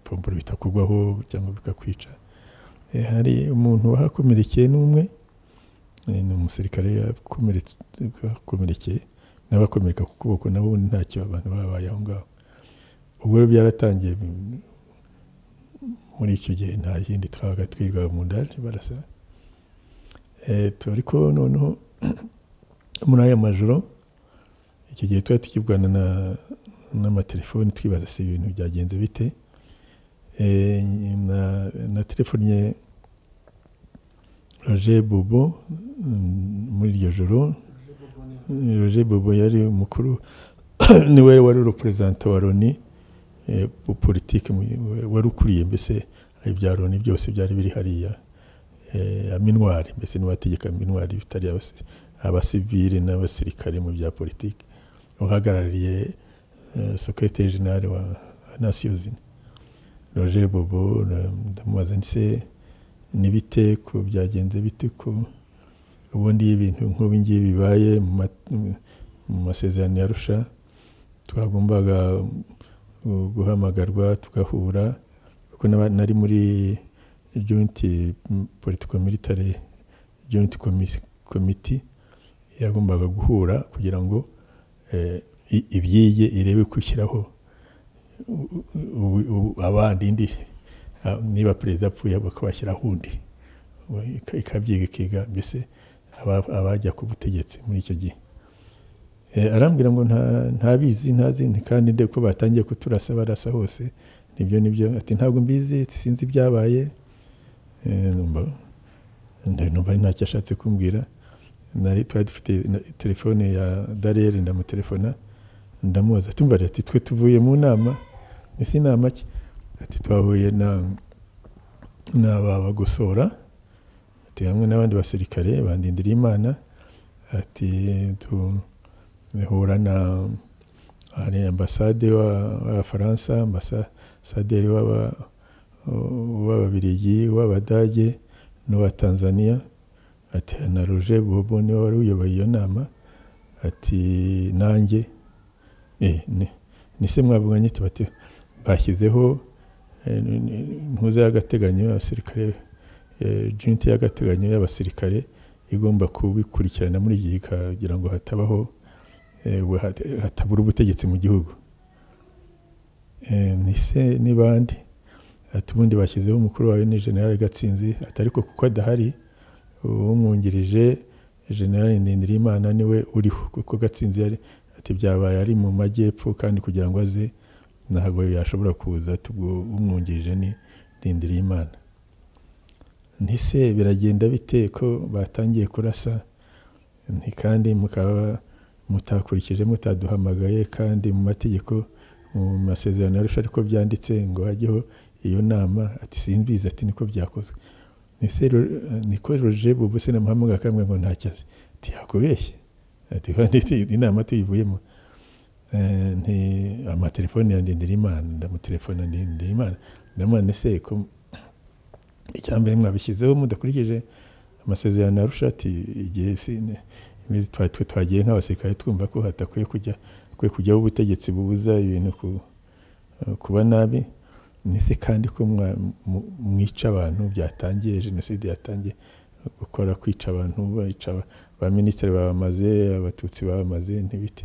pomporo bitakugwaho cyangwa bikakwica hari umuntu wahakomerekeye n'umwe ni umusirikare wakomerekeye n'abakomereka ku kuboko nabo ntacyo abantu babaye aho ngaho ubwo byaratangiye muri icyo gihe nta yindi twabaga twirirwaga mu ndaje barasa ariko noneho muri aya majoro icyo gihe tuba tukibwana n'amatelefoni twibaza si ibintu byagenze bite na telefoni ye roger bobo muri iryo joro roger bobo yari umukuru niwe wari uruperezanta wa loni politiki wari ukuriye mbese ibya loni byose byari biri hariya minwari mbese n'uwategeka minwari bitari abasivire n'abasirikare mu bya politiki uhagarariye sekirite jenali wa nasiyo zina roger bobo ndamubaza ndetse n'ibite ko byagenze bite ko ubundi ibintu nk'ubingibi bibaye mu masezerano ya rusha twagombaga guhamagarwa tugahura kuko nari muri jointi politiko militare jointi komiti yagombaga guhura kugira ngo ibyige irebe gushyiraho abandi indi niba perezida apfuye bakabashyiraho undi ikabyiga ikiga mbese abajya ku butegetsi muri icyo gihe arambwira ngo ntabizi ntazi kandi nde ko batangiye kuturasa barasa hose nibyo nibyo ati ntabwo mbizi sinzi ibyabaye numva ari ntacyo ashatse kumbwira nari twari dufite telefone ya dariyeri ndamutelefona ndamubaza tumva ati twe tuvuye mu nama ese inama ki ati twahuye n'ababagosora ati hamwe n'abandi basirikare bandindira imana ati bihura na hari ambasade w'abafaransa ambasaderi w'ababirigi w'abadage n'uwa tanzania ati na roger bobo niwe wari uyoboye iyo nama ati nanjye ni se mwavuganye bati bashyizeho ntuze y'agateganyo abasirikare junti y'agateganyo y'abasirikare igomba kubikurikirana muri iki kugira ngo hatabaho hatabura ubutegetsi mu gihugu ntise n'ibandi ati ubundi bashyizeho umukuru wawe ni generale gatsinzi ati ariko kuko adahari umwungirije generale ndindirimana niwe uriho kuko gatsinzi yari ati byabaye ari mu majyepfo kandi kugira ngo aze ntabwo yashobora kuza umwungirije ni ndindirimana ntise biragenda bite ko batangiye kurasa kandi mukaba mutakurikije mutaduhamagaye kandi mu mategeko mu masezerano yarusha ariko byanditse ngo hajyeho iyo nama ati simbizi ati niko byakozwe niko roje bubu se namuhamagaye akamwe ngo ntacyazi ati yakubeshye ati inama tuyivuyemo nti amatelefoni ya Ndindirimana ndamutelefona Ndindirimana ndamubona ese ko icya mbere mwabishyizeho mudakurikije amasezerano yarusha ati igihe sine twe twagiye nk'abasirikare twumva ko hatakwiye kujya kujyaho ubutegetsi bubuza ibintu kuba nabi se kandi ko mwa- mu- mwica abantu byatangiye jenoside yatangiye gukora kwica abantu bica ba minisitiri babamaze abatutsi babamaze ntibite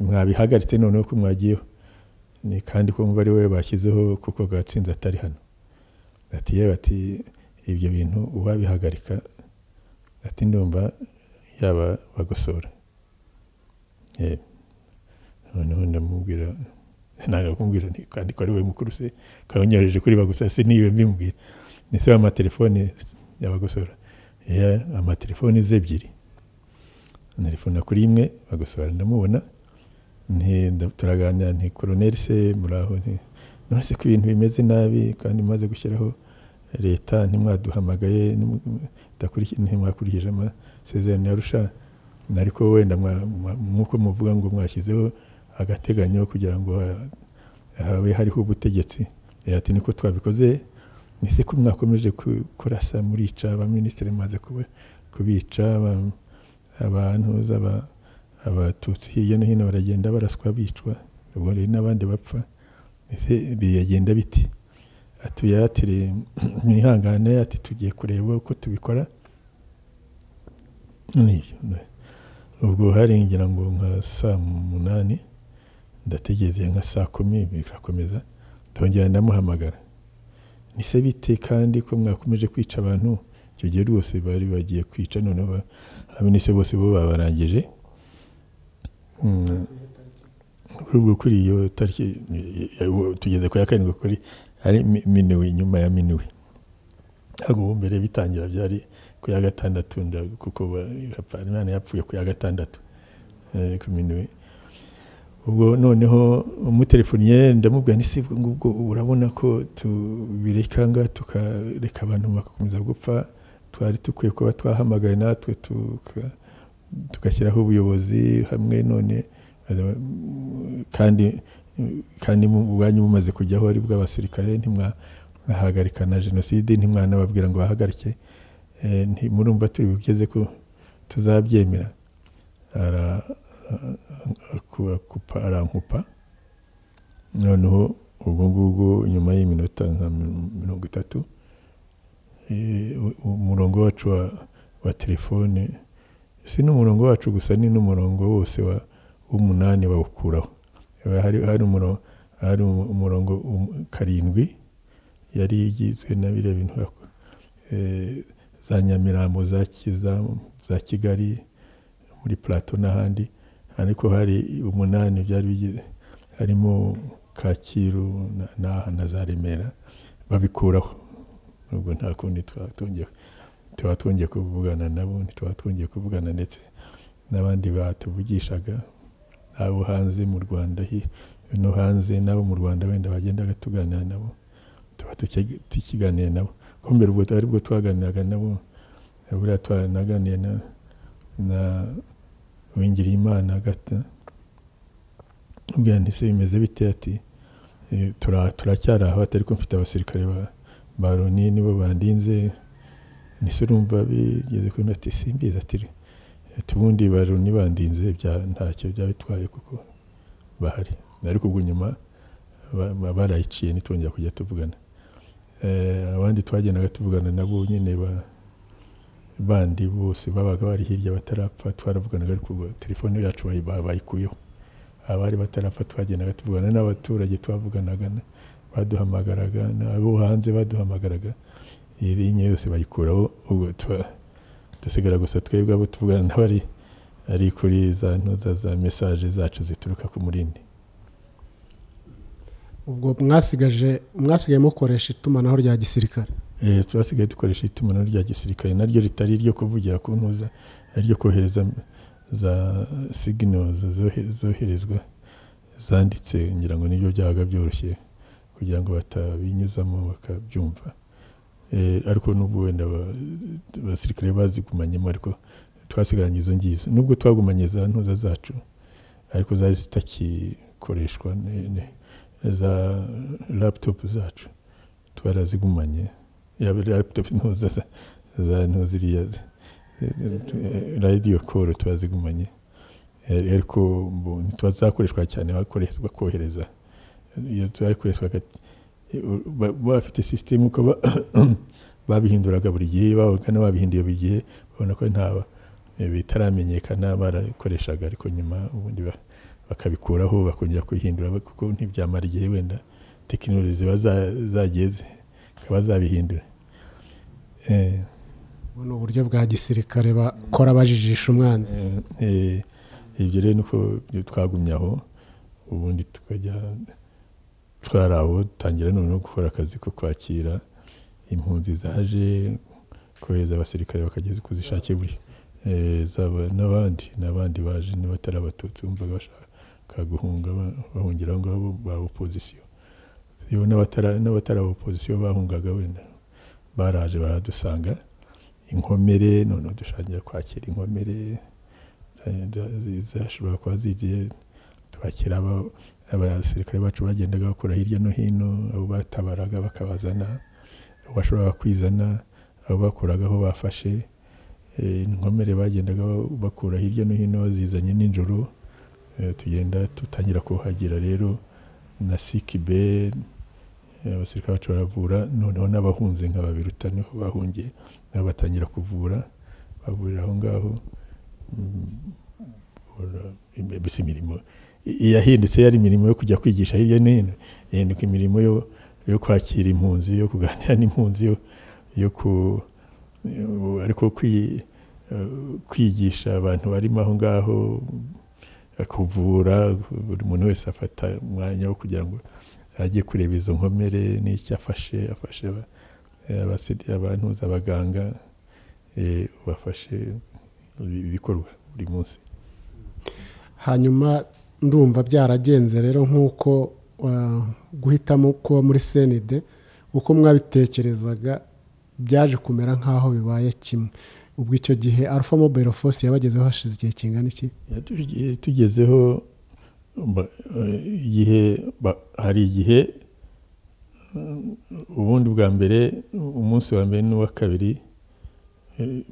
mwabihagaritse noneho ko mwagiyeho ni kandi ko mva ari we bashyizeho kuko gatsinze atari hano ati yewe ati ibyo bintu uwabihagarika ati ndumva yaba bagosora yewe noneho ndamubwira ntabwo kumubwira nti kandi ko ari we mukuru se kanyohereje kuri bagusa si niwe mbimubwira ndetse amatelefone y'abagosora ya amatelefone ze ebyiri telefone kuri imwe bagosora ndamubona nti nda- turaganira nti koroneri se muraho nti none se ko ibintu bimeze nabi kandi maze gushyiraho leta ntimwaduhamagaye ntimu- mudakurikiye- ntimwakurikije amasezerano ya rusha ariko wenda mwa- mwa- nk'uko muvuga ngo mwashyizeho agateganyo kugira ngo ha- habe hariho ubutegetsi Eh, ati niko twabikoze nise ko mwakomeje ku- kurasa murica abaminisitiri maze kubica aba- abantu z'aba- abatutsi hirya no hino baragenda baraswa bicwa ubwo rero n'abandi bapfa ese bigenda biti atuyatire mwihangane ati tugiye kureba uko tubikora nibyo ne. ubwo harengera ngo nka saa munani ndategereze nka saa kumi birakomeza ndongera ndamuhamagara nise bite kandi ko mwakomeje kwica abantu icyo gihe rwose bari bagiye kwica noneho ba- abaminisitiri bose bo babarangije Mm, ahubwo kuri iyo tariki eh, eh, tugeze ku ya karindwi kuri ari mi- minuwe inyuma ya minuwe ntabwo ubu mbere bitangira byari ku ya gatandatu nda- kuko ba- yapfa- imana yapfuye ku ya gatandatu eh, ku minuwe ubwo noneho umutelefoniye ndamubwira ni sibwo ngubwo ubu urabona ko tubireka nga tukareka abantu bagakomeza gupfa twari dukwiye kuba twahamagaye natwe tuka- tugashyiraho ubuyobozi hamwe none eh, kandi kandi mu- ubwanyu mumaze kujyaho ari bw'abasirikare ntimwahagarika na jenoside ntimwanababwira ngo bahagarike Eh, nti- murumva turi bugeze ko tuzabyemera Ara- aku- akupa arankupa noneho ubwo ngubwo nyuma y'iminota nka mi- mirongo itatu eh, u- umurongo wacu wa, wa telefone si n'umurongo wacu gusa ni n'umurongo wose wa w'umunani bawukuraho Haba hari, hari, umurongo, hari umu- umurongo um- karindwi yari igizwe na biriya bintu bak- eh, za nyamirambo za, Kiza- za kigali muri plateau n'ahandi ariko hari umunani byari bigize harimo kacyiru na- n'aha na za remera babikuraho ubwo nta kundi twaba twongeye tuba twongeye kuvugana nabo ntituba twongeye kuvugana ndetse n'abandi batuvugishaga abo hanze mu rwanda hi- no hanze n'abo mu rwanda wenda bagendaga tuganira nabo tuba tuki- tukiganira nabo ko mbere ubwo ari bwo twaganiraga nabo buriya twanaganiye na, na Uwigirimana gata ubwira nti se bimeze bite ati "Eh, tura- turacyari aho atari ko mfite abasirikare ba- ba loni nibo bandinze nise urumva bigeze kuri ati simbizi ati "Eh, ubundi ba loni bandinze bya- ntacyo byabitwaye kuko bahari ariko ubwo nyuma ba- ba- barayiciye ntitwongera kujya tuvugana Eh, abandi twagendaga tuvugana nabo nyine ba- bandi bose babaga bari hirya batarapfa twaravuganaga ariko ubwo telefone yacu bayi- ba- bayikuyeho abari batarapfa twagendaga tuvugana n'abaturage twavuganaga na- baduhamagaraga n'abo hanze baduhamagaraga iyi linya yose bayikuraho ubwo tuba- dusigara gusa twebwe abo tuvugana n'abari ari kuri za ntuza za mesaje zacu zituruka ku murindi ubwo mwasigaje mwasigaye mukoresha itumanaho rya gisirikare Eh, twasigaye dukoresha itumanaho rya gisirikare naryo ritari iryo kuvugira ku ntuza ariryo kohereza za signal zohe- zoherezwa zanditse ngira ngo nibyo byabaga byoroshye kugira ngo batabinyuzamo bakabyumva Eh, ariko n'ubwo wenda aba- abasirikare bazigumanyemo ariko twasigaranye izo ngizo nubwo twagumanye za ntuza zacu ariko zari zitagikoreshwa ne- ne- za laptop zacu twarazigumanye yaba laptop ntuza za- za ntuziriya radiyo koro turazigumanye Eh, ariko mbu ntitwazakoreshwa cyane bakoreshwa kohereza iyo twakoreshwaga baba bafite sisitemu uko ba- babihinduraga buri gihe babaga n'ababihinduye buri gihe babona ko nta eh, bitaramenyekana barakoreshaga ariko nyuma ubundi ba- bakabikuraho bakongera kubihindura ba- kuko ntibyamara igihe wenda tekinoloji ziba za- zageze bakaba zabihindura Eh, ubu ni uburyo bwa gisirikare bakora bajijisha umwanzi eh, ibyo rero nuko twagumye aho ubundi tukajya twari aho dutangira noneho gukora akazi ko kwakira impunzi zaje kohereza abasirikare bakageza kuzishakira buri eh, zaba n'abandi n'abandi baje n'abatari abatutsi bumvaga bashaka guhunga ba- bahungira aho ngaho ba opozisiyo yewe n'abatara- n'abatari aba opozisiyo bahungaga wenda baraje baradusanga inkomere noneho dushangira kwakira inkomere eh, za- zi- zashobora kuba zigiye twakira aba- abasirikare bacu bagendaga bakora hirya no hino abo batabaraga bakabazana abo bashoboraga kwizana abo bakuragaho bafashe Eh, inkomere bagendaga ba- bakura hirya no hino bazizanye nijoro Eh, tugenda dutangira kuhagira rero na sikibe abasirikare bacu baravura noneho n'abahunze nka babiruta niho bahungiye nabo batangira kuvura bavurira aho ngaho Mm, ora- mbese imirimo yahindutse yari imirimo yo kujya kwigisha hirya no hino yahinduka imirimo yo yo kwakira impunzi yo kuganira n'impunzi yo yo ku eh, ariko kwi- eh, kwigisha abantu barimo aho ngaho eh, kuvura buri muntu wese afata umwanya wo kugira ngo ajye kureba izo nkomere n'icyo afashe afashe aba- eh, abasidi- abantuza abaganga eh, bafashe ibi- ibikorwa buri munsi hanyuma ndumva byaragenze rero nk'uko ah, guhitamo kuba muri senide uko mwabitekerezaga byaje kumera nk'aho bibaye kimwe ubwo icyo gihe alpha mobile force yabagezeho hashize igihe kingana iki Yatugiye- tugezeho ba- eh, igihe ba- hari igihe mm, ubundi bwa mbere umunsi wa mbere n'uwa kabiri eh,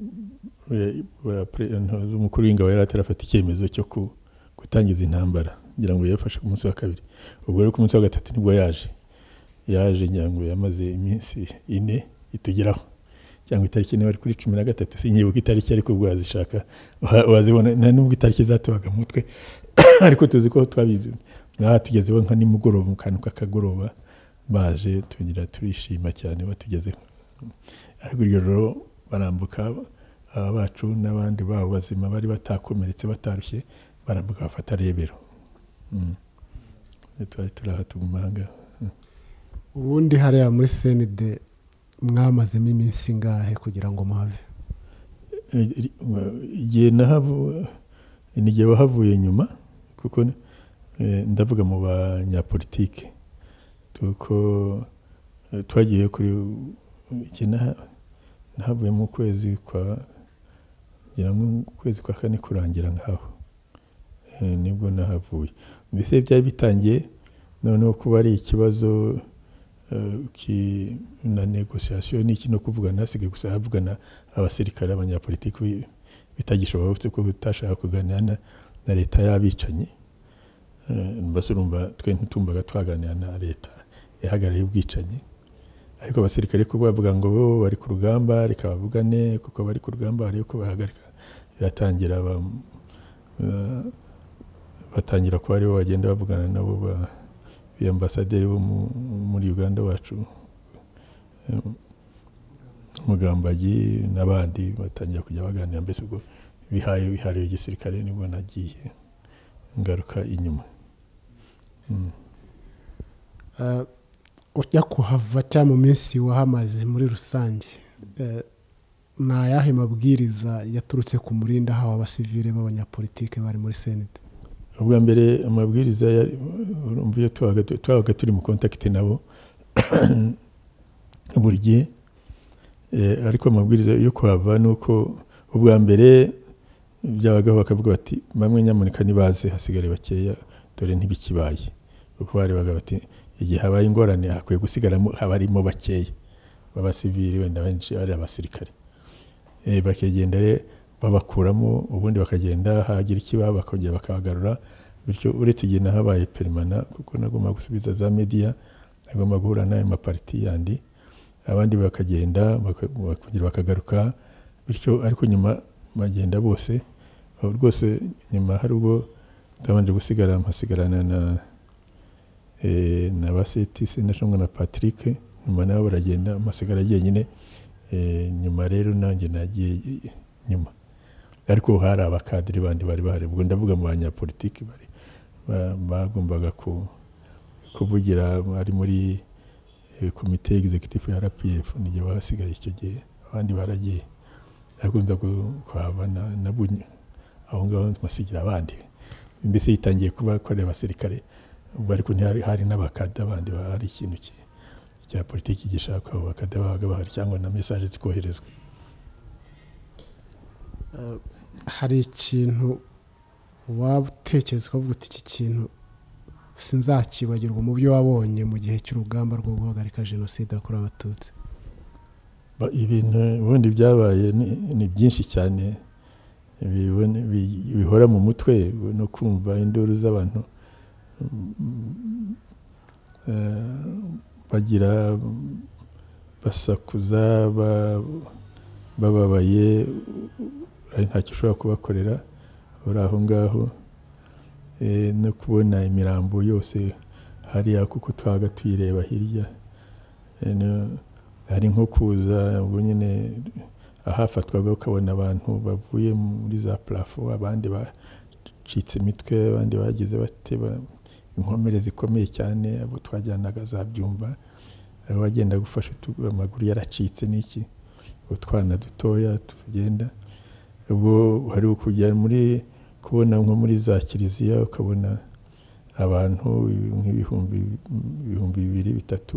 eh, wa pre- nto- umukuru w'ingabo yari atarafata icyemezo cyo ku- gutangiza intambara ngira ngo yafashe ku munsi wa kabiri ubwo rero ku munsi wa gatatu nibwo yaje yaje ngira ngo yamaze iminsi ine itugeraho cyangwa itariki niba ari kuri cumi na gatatu sinyibuka itariki ariko ubwo wazishaka wa- wazibona nta nubwo itariki zatubaga mu mutwe ariko tuzi ko twabizi aha tugezeho nka nimugoroba mu kantu k'akagoroba baje tugira turishima cyane batugezeho ariko iryo joro barambuka aba bacu n'abandi babo bazima bari batakomeretse batarushye barambuka bafata rebero Mm. twari turi aha tuguma aha ngaha ubundi hariya muri senide mwamazemo iminsi ingahe kugira ngo muhave Iri- igihe nahavu ni igihe wahavuye nyuma kuko eh, ndavuga mu banyapolitike kuko eh, twagiye kuri iki naha- nahavuye mu kwezi kwa ngira ngo mu kwezi kwa kane kurangira nkaho Eh, nibwo nahavuye mbese byari bitangiye noneho kuba ari ikibazo eh, ki- na negosiyasiyo ni iki no kuvugana hasigaye gusa havugana abasirikare abanyapolitiki bi- bitagishoboka uretse ko utashaka kuganira na, na leta y'abicanyi Eh, mbese urumva twe ntitumvaga twaganira na leta ihagarariye ubwicanyi ariko abasirikare ko bavuga ngo bo bari ku rugamba reka bavugane kuko bari ku rugamba hari uko bahagarika biratangira ba- eh, batangira kuba aribo bagenda bavugana nabo ba- biyambasaderi bo mu- muri uganda wacu Eh, mugambagi n'abandi batangira kujya baganira mbese ubwo bihaye bihariye igisirikare nibwo nagiye ngaruka inyuma Mm. Ah, ujya kuhava cyangwa mu minsi wahamaze muri rusange eh, ni ayahe mabwiriza yaturutse ku murinda ahawe abasivile b'abanyapolitike bari muri senide ubwa mbere amabwiriza yari urumva iyo twabaga twabaga turi mu kontakiti nabo buri gihe Eh, ariko amabwiriza yo kuhava ni uko ubwa mbere byabagaho bakavuga bati bamwe nyamuneka ntibaze hasigare bakeya dore ntibikibaye kuko barebaga bati igihe habaye ingorane hakwiye gusigaramo abarimo bakeya b'abasivili wenda benshi ari abasirikare Eh, bakagenda rero babakuramo ubundi bakagenda hagira ikibaba bakongera bakabagarura bityo uretse igihe nahabaye perimana kuko nagomba gusubiza za mediya agomba guhura n'ayo mapariti yandi abandi bakagenda baka- bakongera bakagaruka bityo ariko nyuma bagenda bose aho rwose nyuma hari ubwo ntabanje gusigara mpasigarana na eh, na ba CTC ndashobora na Patrick nyuma nabo baragenda mpasigara jyenyine eh, nyuma rero nanjye nagiye nyuma ariko hari abakadiri bandi bari bahari ubwo ndavuga mu banyapolitiki bari ba- bagombaga ku- kuvugira bari muri eh, komite executive ya rpf nijye bahasigaye icyo gihe abandi baragiye akunza kuhava na- na bunyu aho ngaho mpasigira abandi mbese yitangiye kuba akorera abasirikare ubwo ariko ntihari- hari n'abakada bandi hari ikintu ki- cya politiki gishaka abo bakada babaga bahari cyangwa na mesaje zikoherezwa Eh, hari ikintu waba utekereza ukavuga uti iki kintu sinzakibagirwa mu byo wabonye mu gihe cy'urugamba rwo guhagarika jenoside yakorewe abatutsi Ba- ibintu ubundi byabaye ni- ni byinshi cyane bibone- bi- bihora mu mutwe no kumva induru z'abantu mm, eh, bagira basakuza ba- bababaye ari ntacyo ushobora kubakorera uri aho ngaho Eh, no kubona imirambo yose hariya kuko twabaga tuyireba hirya Eh, no- hari nko kuza ubwo nyine ahafatwaga ukabona abantu bavuye muri za parafo abandi bacitse imitwe abandi bagize bate ba- inkomere zikomeye cyane abo twajyanaga za byumba abo wagenda gufasha utu- amaguru yaracitse n'iki utwana dutoya tugenda ubwo hari kujya muri kubona nko muri za kiliziya ukabona abantu nk'ibihumbi ibihumbi bibiri bitatu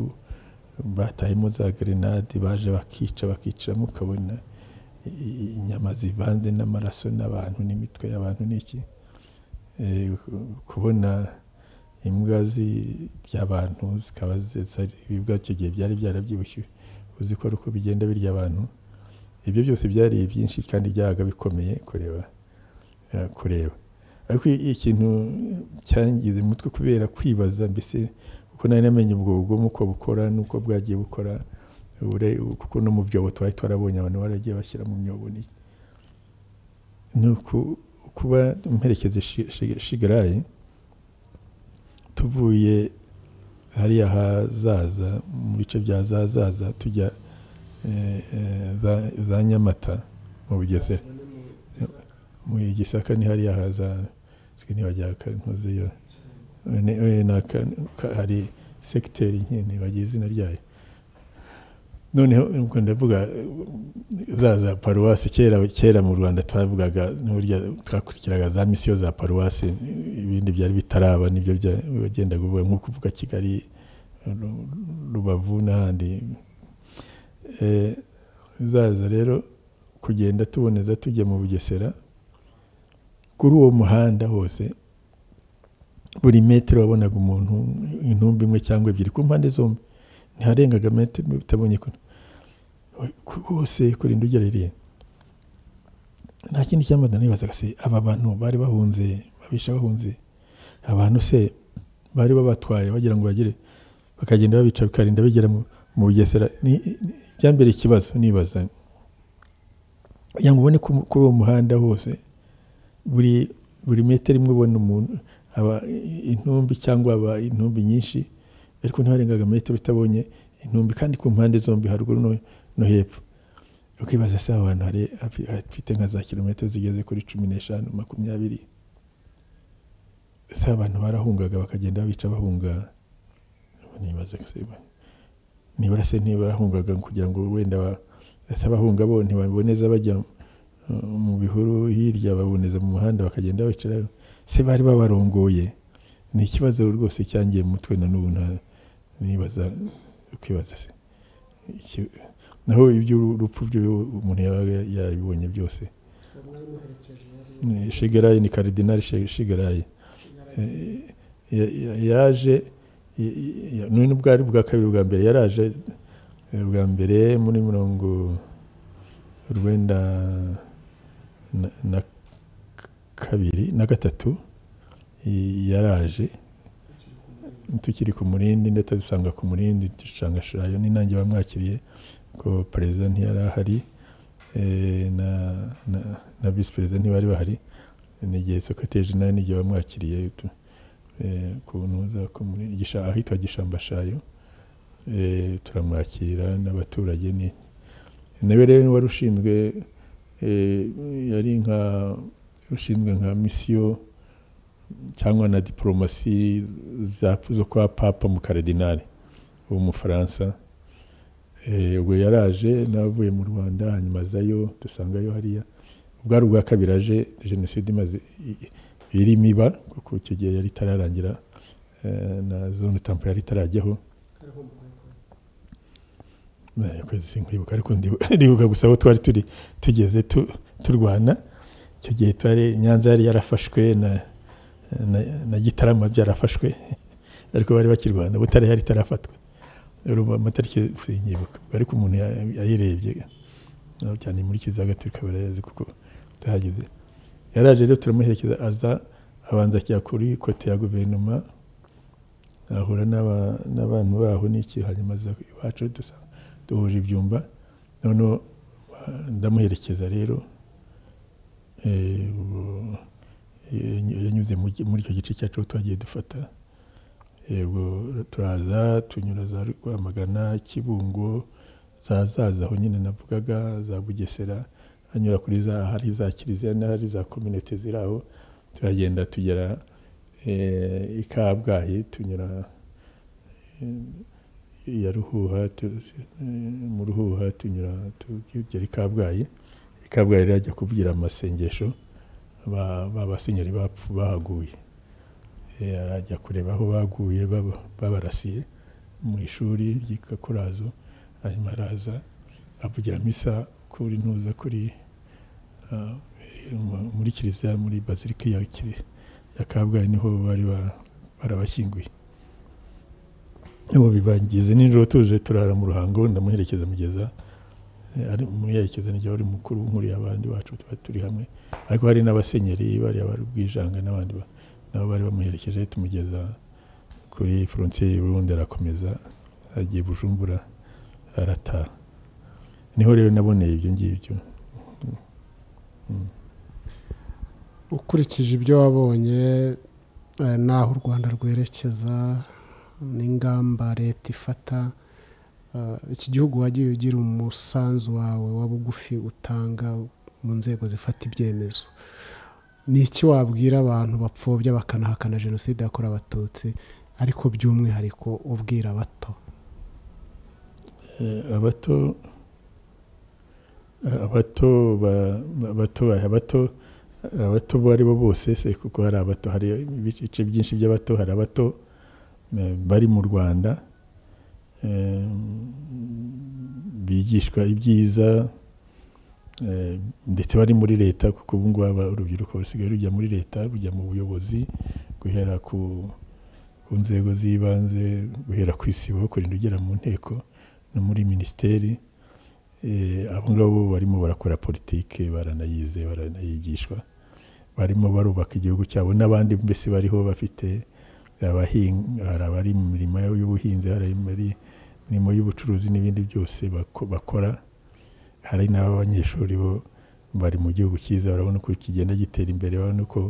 batahemo za gerenade baje bakica bakicamo ukabona i- inyama zivanze n'amaraso n'abantu n'imitwe y'abantu n'iki Eh, ku- kubona imbwa ry'abantu zikaba zi- zari- ibibwa icyo gihe byari byarabyibushye uzi ko ari uko bigenda birya abantu ibyo byose byari byinshi kandi byabaga bikomeye kureba eh, kureba ariko i- ikintu cyangize umutwe kubera kwibaza mbese kuko nari namenye ubwo bugome uko bukora n'uko bwagiye bukora ubure- kuko no mu byobo twari twarabonye abantu baragiye bashyira mu myobo n'iki ni uku- kuba mperekeza Shi- Shi- shigarayi tuvuye hariya hazaza mu bice bya zazaza tujya eh, eh, za- za nyamata mu bugesera mu gisaka ni hariya haza ntibajya kantuzeyo Ne- eh, na ka- ka- hari sekiteri nyine bagira izina ryayo noneho ubwo ndavuga eh, za za paruwasi kera kera mu rwanda twavugaga n'uburyo twakurikiraga za misiyo za paruwasi ibindi byari bitaraba nibyo bya- wagendaga uvuga nko kuvuga kigali Ru- rubavu n'ahandi Eh, zaza rero kugenda tuboneza tujya mu bugesera kuri uwo muhanda hose buri metero wabonaga umuntu intumbi imwe cyangwa ebyiri ku mpande zombi ntiharengaga metero imwe bitabonye kure hose kurinda ugerereye nta kindi cyambaza nibazaga se aba bantu bari bahunze babisha bahunze abantu se bari babatwaye bagira ngo bagere bakagenda babica bikarinda bigera mu- mu bugesera ni ni- ibyambere ikibazo nibaza kugira ngo ubone ko mu- kuri uwo muhanda hose buri buri metero imwe ubona umuntu aba intumbi cyangwa aba intumbi nyinshi ariko ntiharengaga metero utabonye intumbi kandi ku mpande zombi haruguru no, no hepfo ukibaza se aba bantu hari hafi- hafite nka za kilometero zigeze kuri cumi n'eshanu makumyabiri se abantu barahungaga bakagenda babica bahunga nibaza se ba- nibura se ntibahungaga kugira ngo wenda ba- se abahunga bo ntibaboneza bajya uh, mu bihuru hirya baboneza mu muhanda bakagenda bicarayo se bari babarongoye ni ikibazo rwose cyangiye mu mutwe na n'ubu nta- nibaza ukibaza se Iki- naho iby'urupfu byo umuntu yabaga yabibonye byose Ni shigarayi ni karidinari Shi- shigarayi Eh, ya- ya- yaje i- i- ya- none ubwo ari ubwa kabiri ubwa mbere yaraje eh, ubwa mbere muri mirongo urwenda na- na kabiri na gatatu i- yaraje tukiri ku murindi ndetse dusanga ku murindi dushangashirayo n'intange bamwakiriye ko perezida ntiyari ahari eh, na- na- na visi perezida ntibari bahari ni igihe sekoteri jenali n'igihe bamwakiriye tu- eh, ku ntuza ku muri- Gisha- ahitwa gishambashayo eh, turamwakira n'abaturage ni nawe rero wari ushinzwe eh, yari nka ushinzwe nka misiyo cyangwa na diporomasi za- zo kwa papa mu karidinali w'umufaransa Eh, ubwo yaraje n'avuye mu rwanda hanyuma azayo dusangayo hariya ubwo ari ubwa kabiri aje jenoside imaze i- i- irimo iba kuko icyo gihe yari itararangira eh, na zone tampo yari itarajyaho Eh, kwezi sinkwibuka ariko ndibu- ndibuka gusa aho twari turi tugeze tu- turwana icyo gihe twari nyanza yari yarafashwe na na- na gitarama byarafashwe ariko bari bakirwana butare yari itarafatwa rero amatariki sinyibuka ariko umuntu ya- yayirebye naho cyane inkurikizi z'agaturika barayazi kuko utahageze yaraje rero turamuherekeza aza abanza ajya kuri kote ya guverinoma ahura n'aba- n'abantu baho n'iki hanyuma aza iwacu dusa- duhuje ibyumba noneho ah, ndamuherekeza rero eh, ubu- yanyu- yanyuze mu gi- muri icyo gice cyacu aho twagiye dufata yego turaza tunyura za rwamagana kibungo za zaza aho nyine navugaga za bugesera hanyura kuri za hari za kiliziya n'ahari za kominite ziri aho turagenda tugera eh, i kabgayi tunyura eh, ya ruhuha tu- eh, mu ruhuha tunyura tugera i kabgayi i kabgayi rero ajya kubwira amasengesho ba ba basenyeri bapfu bahaguye Eh, arajya kureba aho baguye baba- babarasiye mu ishuri ry'ikakurazo hanyuma araza avugira misa kuri ntuza kuri ah, eh, mu- muri kiliziya muri bazilika ya Kili- ya kabgayi niho bari ba- barabashyinguye ubu bibagize nijoro tuje turara mu ruhango ndamuherekeza mugeza eh, ari muyerekeza n'igihe wari mukuru nkuriye abandi bacu tuba turi hamwe ariko hari n'abasenyeri bariya bari ubwijanga n'abandi ba- nabo bari bamuherekeje tumugeza kuri frontiere y'u Burundi arakomeza agiye Bujumbura arataha niho rero naboneye ibyo ngibyo ukurikije ibyo wabonye eh, n'aho u rwanda rwerekeza n'ingamba leta ifata eh, iki gihugu wagiye ugira umusanzu wawe wa bugufi utanga mu nzego zifata ibyemezo ni iki wabwira abantu bapfobya bakanahakana jenoside yakorewe abatutsi ariko by'umwihariko ubwira abato Eh, abato abato ba- abato ba- abato abato bo ari bo bose se kuko hari abato hari ibice byinshi by'abato hari abato eh, bari mu rwanda eh, bigishwa ibyiza eh, ndetse bari muri leta kuko ubu ngubu aba- urubyiruko rusigaye rujya muri leta rujya mu buyobozi guhera ku ku nzego z'ibanze guhera ku isibo kurinda ugera mu nteko no muri minisiteri Eh, abo ngabo barimo barakora politike baranayize baranayigishwa barimo barubaka igihugu cyabo n'abandi mbese bariho bafite abahinga hari abari mu mirimo y'ubuhinzi hari abari mu mirimo y'ubucuruzi n'ibindi byose bako- bakora hari n'abanyeshuri bo bari mu gihugu cyiza urabona uko kigenda gitera imbere urabona uko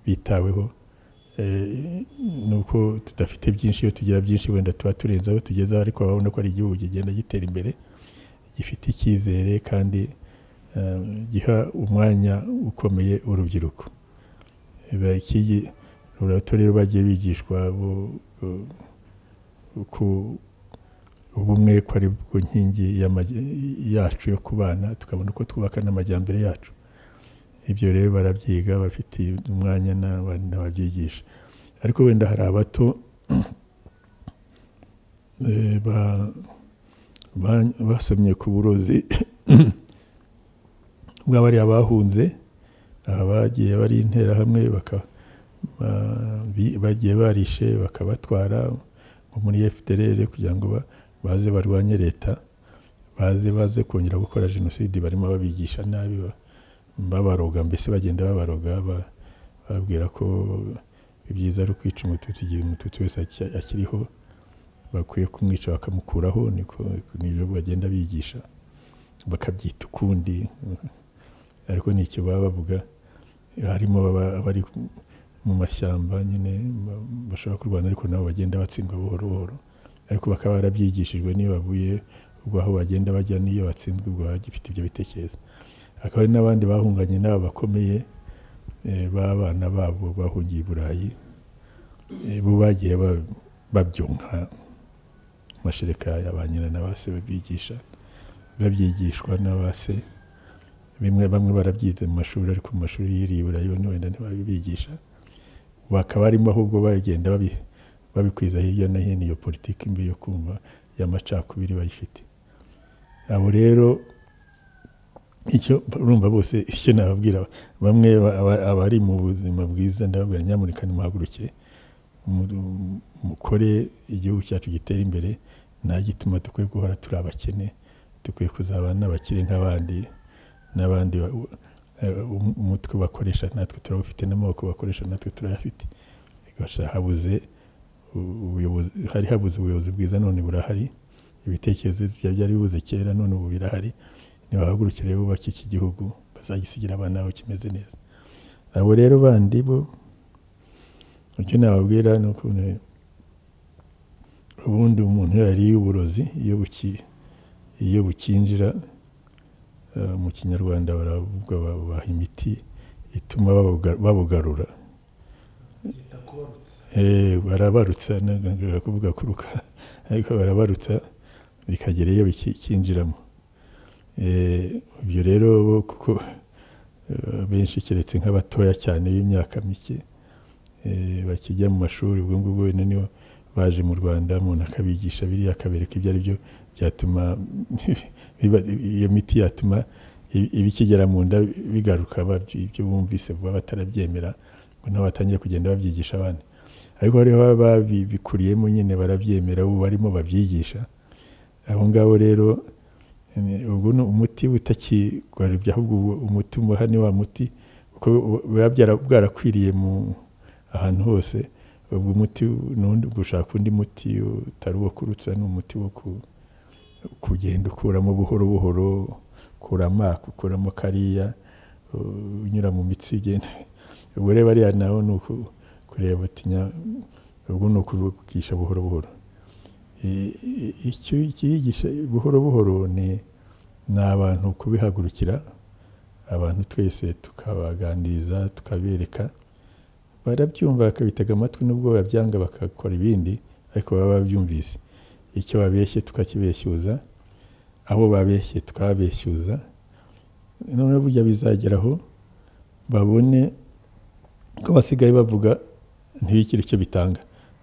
bitaweho Eh, nuko tudafite byinshi iyo tugira byinshi wenda tuba turenze aho tugezeho ariko urabona ko ari igihugu kigenda gitera imbere gifite icyizere kandi eh, giha umwanya ukomeye urubyiruko Ba- iki- urubyiruko rero bagiye bigishwa bo- bo- uko ubumwe ko ari bwo nkingi y'amaj- yacu yo kubana tukabona uko twubaka n'amajyambere yacu ibyo rero barabyiga bafite umwanya n'abandi n'ababyigisha ariko wenda hari abato eh, ba- ba- basomye ku burozi bw'abariya bahunze aha bagiye bari interahamwe baka- ba- bi- bagiye barishe bakabatwara nko muri fdrr kugira ngo ba- baze barwanye leta baze baze kongera gukora jenoside barimo babigisha nabi ba- babaroga mbese bagenda babaroga ba- bababwira ko ibyiza ari ukwica umututsi igihe umututsi wese aki- akiriho bakwiye kumwica bakamukuraho niko nibyo bagenda bigisha bakabyita ukundi ariko ni icyo baba bavuga harimo aba- abari mu mashyamba nyine ba- bashobora kurwana ariko nabo bagenda batsindwa buhoro buhoro ariko bakaba barabyigishijwe niyo bavuye ubwo aho bagenda bajya n'iyo batsinzwe ubwo baba bagifite ibyo bitekerezo hakaba hari n'abandi bahunganye n'aba bakomeye eh, b'abana babo bahungiye i burayi eh, bo bagiye ba- babyonka amashereka ya ba nyina na ba se babigisha babyigishwa na ba se bimwe bamwe barabyize mu mashuri ariko mu mashuri yiriye i burayi bone wenda ntibabibigisha bakaba barimo ahubwo bagenda babi- babikwiza hirya no hino iyo politiki mbi yo kumva y'amacakubiri bayifite abo rero icyo urumva bose icyo nababwira bamwe ba- aba- abari mu buzima bwiza ndababwira nyamuneka nimuhaguruke mu- mukore igihugu cyacu gitere imbere nta gituma dukwiye guhora turi abakene dukwiye kuzabana n'abakire nk'abandi n'abandi ba- u- eh, um- umutwe bakoresha natwe turawufite n'amaboko bakoresha natwe turayafite gusa habuze u- ubuyobozi hari habuze ubuyobozi bwiza none burahari ibitekerezo byari byari bibuze kera none ubu birahari ntibahagurukire bubake iki gihugu bazagisigira abana babo kimeze neza abo rero bandi bo icyo nababwira ni ukuntu ubundi umuntu iyo yariye uburozi iyo buki iyo bukinjira eh, mu kinyarwanda baravuga babaha imiti ituma babuga- babugarura Eh, barabarutsa nagombaga kuvuga kuruka ariko barabarutsa bikagera iyo biki- kinjiramo Eh, ibyo rero bo kuko eh, benshi keretse nk'abatoya cyane b'imyaka mike eh, bakijya mu mashuri ubwo ngubwo wenda nibo baje mu rwanda umuntu akabigisha biriya akabereka ibyo ari byo byatuma biba- iyo miti yatuma ibi- ibikigera mu nda bigaruka babyi- ibyo bumvise vuba batarabyemera ngo nabo batangiye kugenda babyigisha abana ariko hariho ababikuriyemo nyine barabyemera ubu barimo babyigisha abo ngabo rero ni- ubu ni umuti utakigarubya ahubwo ubu- umuti umuha ni wa muti kuko bu- buba byara- bwarakwiriye mu ahantu hose ubwo umuti nundi gushaka undi muti utari uwo kurutsa ni umuti wo ku, kugenda ukuramo buhoro buhoro ukuramo aka ukuramo kariya u- unyura mu mitsi igenda ubwo rero ariya naho ni uku- kureba utinya ubwo ni ukubigisha buhoro buhoro I- i- icyo ikiyigisha buhoro buhoro ni ni abantu kubihagurukira abantu twese tukabaganiriza tukabereka barabyumva bakabitega amatwi n'ubwo babyanga bagakora ibindi ariko baba babyumvise icyo babeshye tukakibeshyuza abo babeshye tukababeshyuza noneho burya bizageraho babone ko basigaye bavuga ntibikire icyo bitanga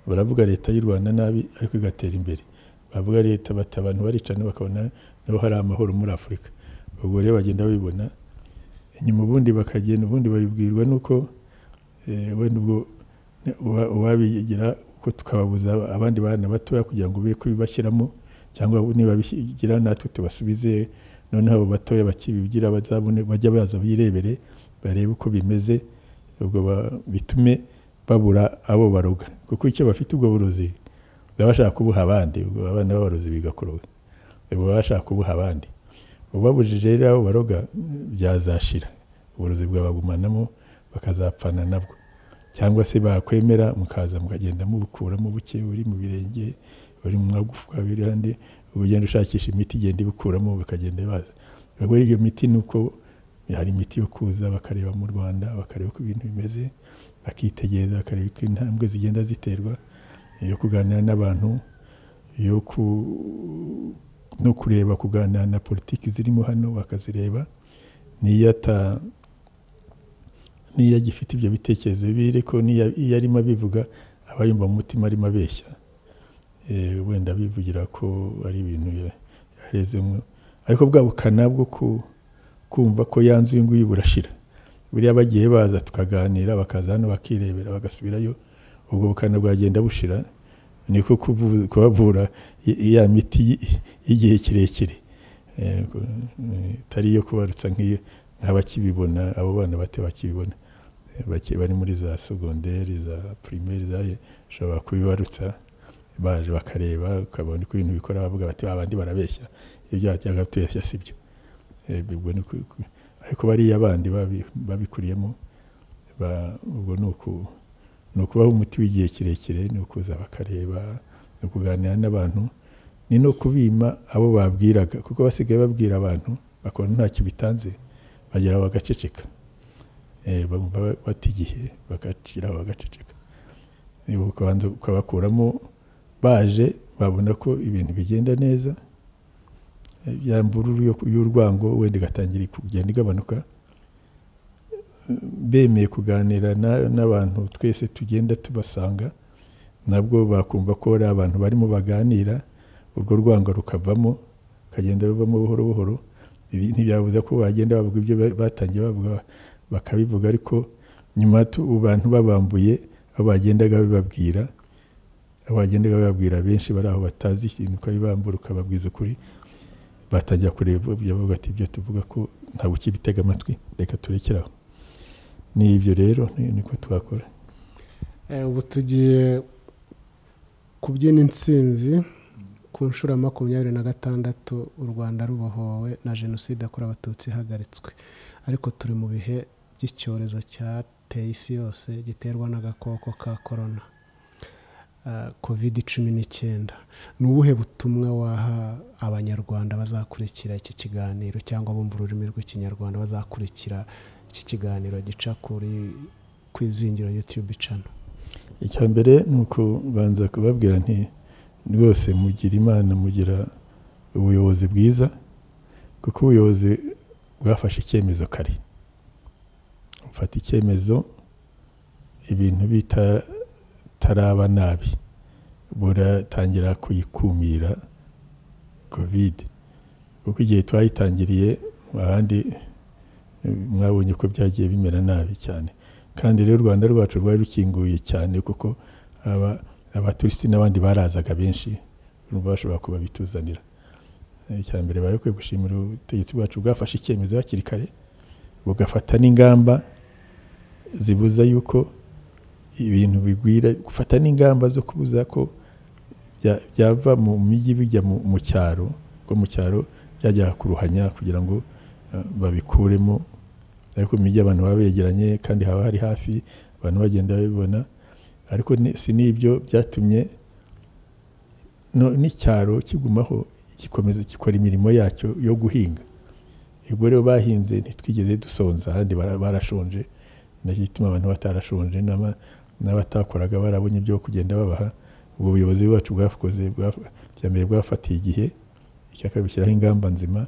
baravuga leta y'u rwanda nabi ariko igatera imbere bavuga leta bati abantu baricana bakabona niho hari amahoro muri afurika ubwo rero bagenda babibona inyuma ubundi bakagenda ubundi babibwirwa n'uko eh, wenda ubwo ne- uwa- uwabigira uko tukababuza abandi bana batoya kugira ngo be kubibashyiramo cyangwa nibabigira natwe tubasubize noneho abo batoya bakibigira bazabone bajya baza birebere barebe uko bimeze ubwo ba- bitume babura abo baroga kuko icyo bafite ubwo burozi baba bashaka kubuha abandi ubwo abana b'abarozi bigakoroga ubwo baba bashaka kubuha abandi ubabujije rero abo baroga byazashira uburozi bwabagumanamo bakazapfana nabwo cyangwa se bakwemera mukaza mukagenda mubukuramo buke buri mu birenge buri mu magufwa biri handi ubwo ugenda ushakisha imiti igenda ibukuramo bakagenda baza ubwo rero iyo miti ni uko hari imiti yo kuza bakareba mu rwanda bakareba uko ibintu bimeze bakitegereza bakareba uko intambwe zigenda ziterwa iyo kuganira n'abantu yo ku no kureba kuganira na politiki zirimo hano bakazireba n'iyata n'iyo agifite ibyo bitekerezo bibi ariko n'iyo iyo arimo abivuga aba yumva mu mutima arimo abeshya Eh, wenda abivugira ko ari ibintu ya- yarezemo ariko bwa bukana bwo ku- kumva ko yanze uyu nguyu burashira buriya bagiye baza tukaganira bakaza hano bakirebera bagasubirayo ubwo bukana bwagenda bushira niko kubu- kubavura i- ya miti y- y'igihe kirekire Eh, ko- eh, itari iyo kubarutsa nk'iyo nk'abakibibona abo bana bato bakibibona bake bari muri za segonderi za pirimeri zaye ushobora kubibarutsa baje bakareba ukabona uko ibintu bikora bavuga bati abandi barabeshya ibyo byajyaga tubeshya si byo Eh, ubwo ni uku- uku- ariko bariya bandi babi- babikuriyemo ba- ubwo ni uku- ni ukubaha umuti w'igihe kirekire ni ukuza bakareba ni ukuganira n'abantu ni no kubima abo babwiraga kuko basigaye babwira abantu bakabona ntacyo bitanze bagera aho bagaceceka Eh, bumva ba- bata igihe bagacira aho bagaceceka Eh, ukabanza ukabakuramo baje babona ko ibintu bigenda neza Eh, ya mvururu yo- y'urwango wenda igatangira kugenda igabanuka Eh, bemeye kuganira na- n'abantu twese tugenda tubasanga nabwo bakumva ko ari abantu barimo baganira urwo rwango rukavamo rukagenda ruvamo buhoro buhoro Ibi ntibyabuza ko bagenda bavuga ibyo ba- batangiye bavuga bakabivuga ariko nyuma tu- abantu babambuye abo bagendaga babibabwira abo bagendaga babibabwira benshi bari aho batazi ikintu ukabibambura ukababwiza ukuri batangira kureba ibyo bavuga ati ibyo tuvuga ko ntabwo ukibitega amatwi reka turekeraho ni ibyo rero ni- niko twakora Eh, ubu tugiye kubyina insinzi ku nshuro ya makumyabiri na gatandatu u rwanda rubohowe na jenoside yakorewe abatutsi ihagaritswe ariko turi mu bihe by'icyorezo cyateye isi yose giterwa n'agakoko ka korona covid cumi n'icyenda ni ubuhe butumwa waha abanyarwanda bazakurikira iki kiganiro cyangwa bumva ururimi rw'ikinyarwanda bazakurikira iki kiganiro gica kuri ku izingiro yutube cano icya mbere ni ukubanza kubabwira nti rwose mugira imana mugira ubuyobozi bwiza kuko ubuyobozi bwafashe icyemezo kare bufata icyemezo ibintu bitaraba nabi buratangira kuyikumira kovide kuko igihe twayitangiriye abandi eh, mwabonye ko byagiye bimera nabi cyane kandi rero u rwanda rwacu rwari rukinguye cyane kuko aba abaturisiti n'abandi barazaga benshi urumva bashobora kuba bituzanira Eh, icya mbere bari bakwiye gushimira ubutegetsi bwacu bwafashe icyemezo hakiri kare bugafata n'ingamba zibuza yuko ibintu bigwira gufata n'ingamba zo kubuza ko bya- byava mu mijyi bijya mu mu cyaro kuko mu cyaro byajyaga kuruhanya kugira ngo eh, babikuremo ariko mu mijyi abantu baba begeranye kandi haba hari hafi abantu bagenda babibona ariko ni- si n'ibyo byatumye no- n'icyaro kigumaho gikomeza gikora imirimo yacyo yo guhinga ubwo rero bahinze ntitwigeze dusonza ahandi bara- barashonje nacyo gituma abantu batarashonje n'aba- n'abatakoraga barabonye ibyo kugenda babaha ubwo buyobozi bwacu bwakoze bwaf- icya mbere bwafatiye igihe icya kabiri bushyiraho ingamba nzima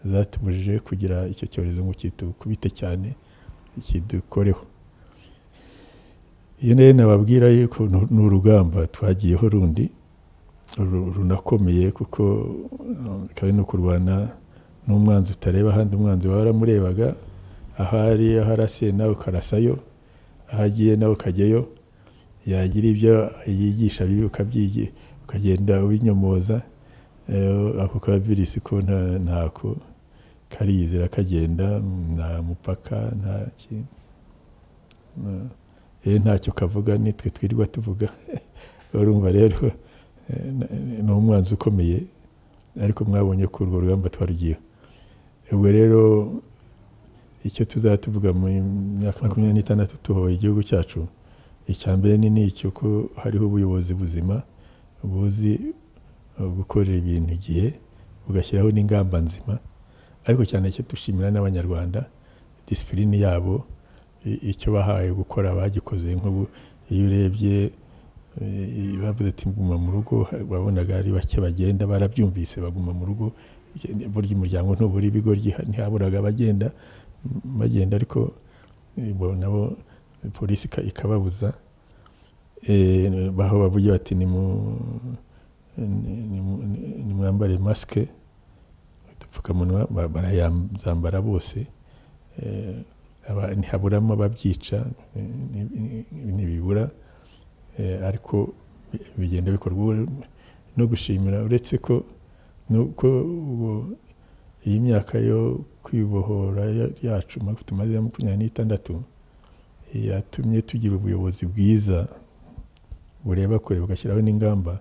zatubujije kugira icyo cyorezo ngo kitukubite cyane kidukoreho iyo rero nababwira yuko nu- ni urugamba twagiyeho rundi ru- runakomeye kuko eh, kandi no kurwana n'umwanzi utareba ahandi umwanzi waramurebaga ahari aharasiye nawe ukarasayo aho agiye nawe ukajyayo yagira ibyo yigisha bibi ukabyigiye ukagenda ubinyomoza Eh, ako ka virisi ko nta- ntako karizera kagenda nta mupaka nta kintu Na- eh, ntacyo kavuga nitwe twirirwa tuvuga urumva rero eh, na- ni umwanzi ukomeye ariko mwabonye ko urwo rugamba twarugiyeho ubwo rero icyo tuzatuvuga mu myaka makumyabiri n'itandatu tuhoye igihugu cyacu icya mbere ni ni icyo ko hariho ubuyobozi buzima buzi eh, gukorera ibintu igihe bugashyiraho n'ingamba nzima ariko cyane cyo dushimira n'abanyarwanda disipurine yabo i- icyo bahaye gukora bagikoze nk'ubu iyo urebye eh, bavuze ati guma mu rugo wabonaga ari bake bagenda barabyumvise baguma mu rugo burya umuryango ntubura ibigo ryiha- ntihaburaga abagenda m- bagenda ariko eh, bo nabo eh, polisi ika- ikababuza Eh, baho bavugira bati ni mu ni- ni- ni- nimwambare masike udupfukamunwa ba- barayambara bose Eh, aba- ntihaburamo ababyica ni- ni- ni- ntibibura Eh, ariko bi- bigenda bikorwa Ubu no gushimira uretse ko nuko ubu- iyi myaka yo kwibohora ya- yacu ma- tumaze ya makumyabiri n'itandatu yatumye tugira ubuyobozi bwiza bureba kure bugashyiraho n'ingamba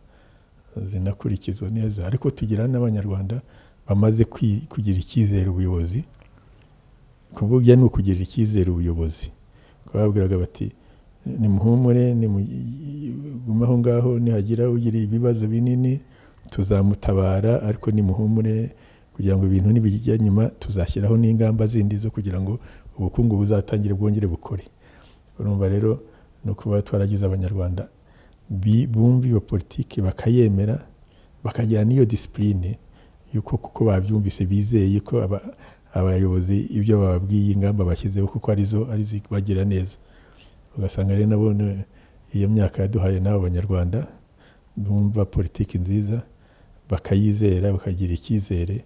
zinakurikizwa neza ariko tugira n'abanyarwanda bamaze kwi- kugira icyizere ubuyobozi kuvuga ni ukugirira icyizere ubuyobozi bakaba babwiraga bati nimuhumure nimugume aho ngaho nihagira ugira ibibazo binini tuzamutabara ariko nimuhumure kugira ngo ibintu nibijya nyuma tuzashyiraho n'ingamba zindi zo kugira ngo ubukungu buzatangire bwongere bukore urumva rero ni ukuba twaragize abanyarwanda bi- bumva iyo politiki bakayemera bakagira n'iyo disipurine y'uko kuko babyumvise bizeye ko aba- abayobozi ibyo bababwiye ingamba bashyizeho kuko arizo ari bagira neza ugasanga rero nabo ni- iyo myaka yaduhaye n'abo banyarwanda bumva politiki nziza bakayizera bakagira icyizere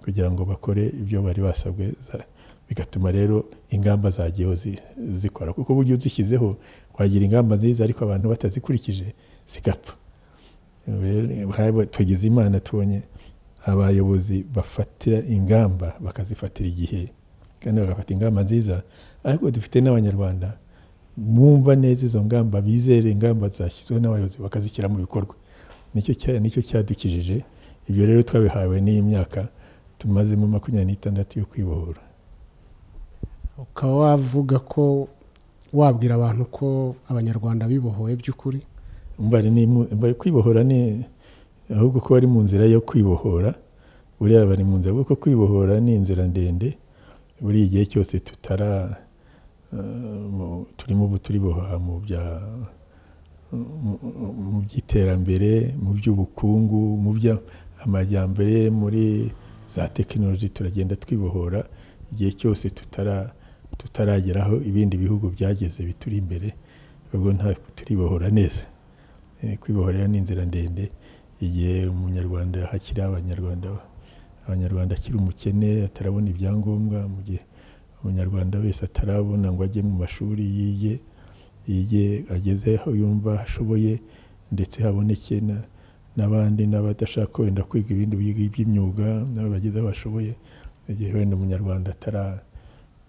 kugira ngo bakore ibyo bari basabwe za- bigatuma rero ingamba zagiyeho zi- zikora kuko buryo uzishyizeho wagira ingamba nziza ariko abantu batazikurikije zigapfa Rero, haba- tugize imana tubonye abayobozi bafatira ingamba bakazifatira igihe kandi bagafata ingamba nziza ariko dufite n'abanyarwanda bumva neza izo ngamba bizere ingamba zashyizweho n'abayobozi bakazishyira mu bikorwa nicyo cya- nicyo cyadukijije ibyo rero twabihawe n'iyi myaka tumazemo makumyabiri n'itandatu yo kwibohora ukaba wavuga ko wabwira abantu ko abanyarwanda bibohoye by'ukuri Mbari ni mu- mbari kwibohora ni ahubwo ko bari mu nzira yo kwibohora buriya bari mu nzira kuko kwibohora ni inzira ndende buri igihe cyose tutara eh, mu- turimo ubu turiboha mu bya mu- mu by'iterambere mu by'ubukungu mu bya amajyambere muri za tekinoloji turagenda twibohora igihe cyose tutara tutarageraho ibindi bihugu byageze bituri imbere ubwo nta turibohora neza Eh, kwibohora rero ni inzira ndende igihe umunyarwanda hakiri abanyarwanda abanyarwanda akiri umukene atarabona ibyangombwa mu gihe umunyarwanda wese atarabona ngo ajye mu mashuri yige yige ageze aho yumva ashoboye ndetse haboneke na- n'abandi n'abadashaka wenda kwiga ibindi biga by'imyuga nabo bageze aho bashoboye igihe wenda umunyarwanda atara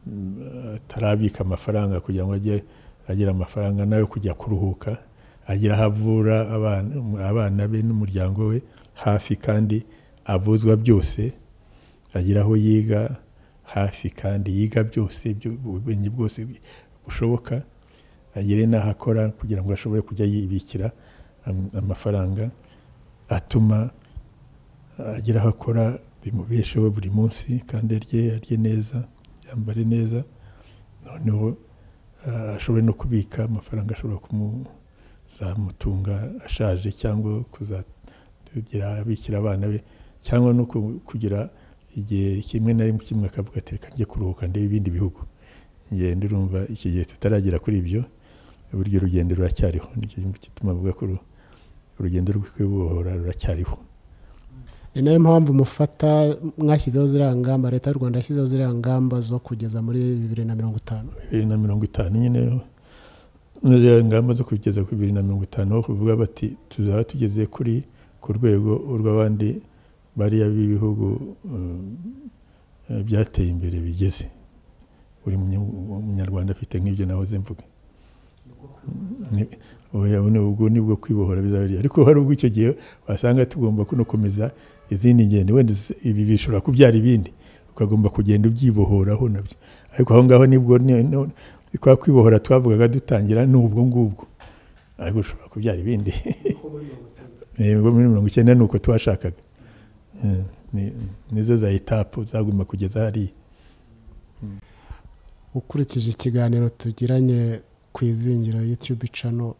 mm, atarabika amafaranga kugira ngo ajye agira amafaranga nayo kujya kuruhuka agira aho avura abana abana be n'umuryango we hafi kandi avuzwa byose agira aho yiga hafi kandi yiga byose byo- ubumenyi bwose bushoboka agire n'aho akora kugira ngo ashobore kujya yibikira am- amafaranga atuma agira aho akora bimubesheho buri munsi kandi arye arye neza yambare neza noneho ah, ashobore no kubika amafaranga ashobora kumuzamutunga ashaje cyangwa kuzagira abikira abana be cyangwa no ku- kugira igihe kimwe na rimwe kimwe akavuga ati reka njye kuruhuka ndebe ibindi bihugu ngenda urumva iki gihe tutaragera kuri ibyo buryo urugendo ruracyariho nicyo gituma avuga ko uru- urugendo rwo kwibohora ruracyariho ni nayo mpamvu mufata mwashyizeho ziriya ngamba leta y'u rwanda yashyizeho ziriya ngamba zo kugeza muri bibiri na mirongo itanu bibiri na mirongo itanu nyine n'iziriya ingamba zo kugeza ku bibiri na mirongo itanu aho kuvuga bati tuzaba tugeze kuri ku rwego rw'abandi bariya b'ibihugu um, eh, byateye imbere bigeze buri munye- munyarwanda afite nk'ibyo nahoze mvuga Ni- oya, buno ubwo ni bwo kwibohora bizaba ari- ariko hari ubwo icyo gihe wasanga tugomba kuno komeza izindi ngendo wenda iz- ibi bishobora kubyara ibindi ukagomba kugenda ubyibohoraho nabyo ariko aho ngaho nibwo ni- no- kwa kwibohora twavugaga dutangira ni ubwo ngubwo ariko ushobora kubyara ibindi Eh, ubwo muri mirongo icyenda ni uko twashakaga Eh, ni- nizo za etapu zaguma kugeza hariya ukurikije ikiganiro tugiranye ku izingiro YouTube cano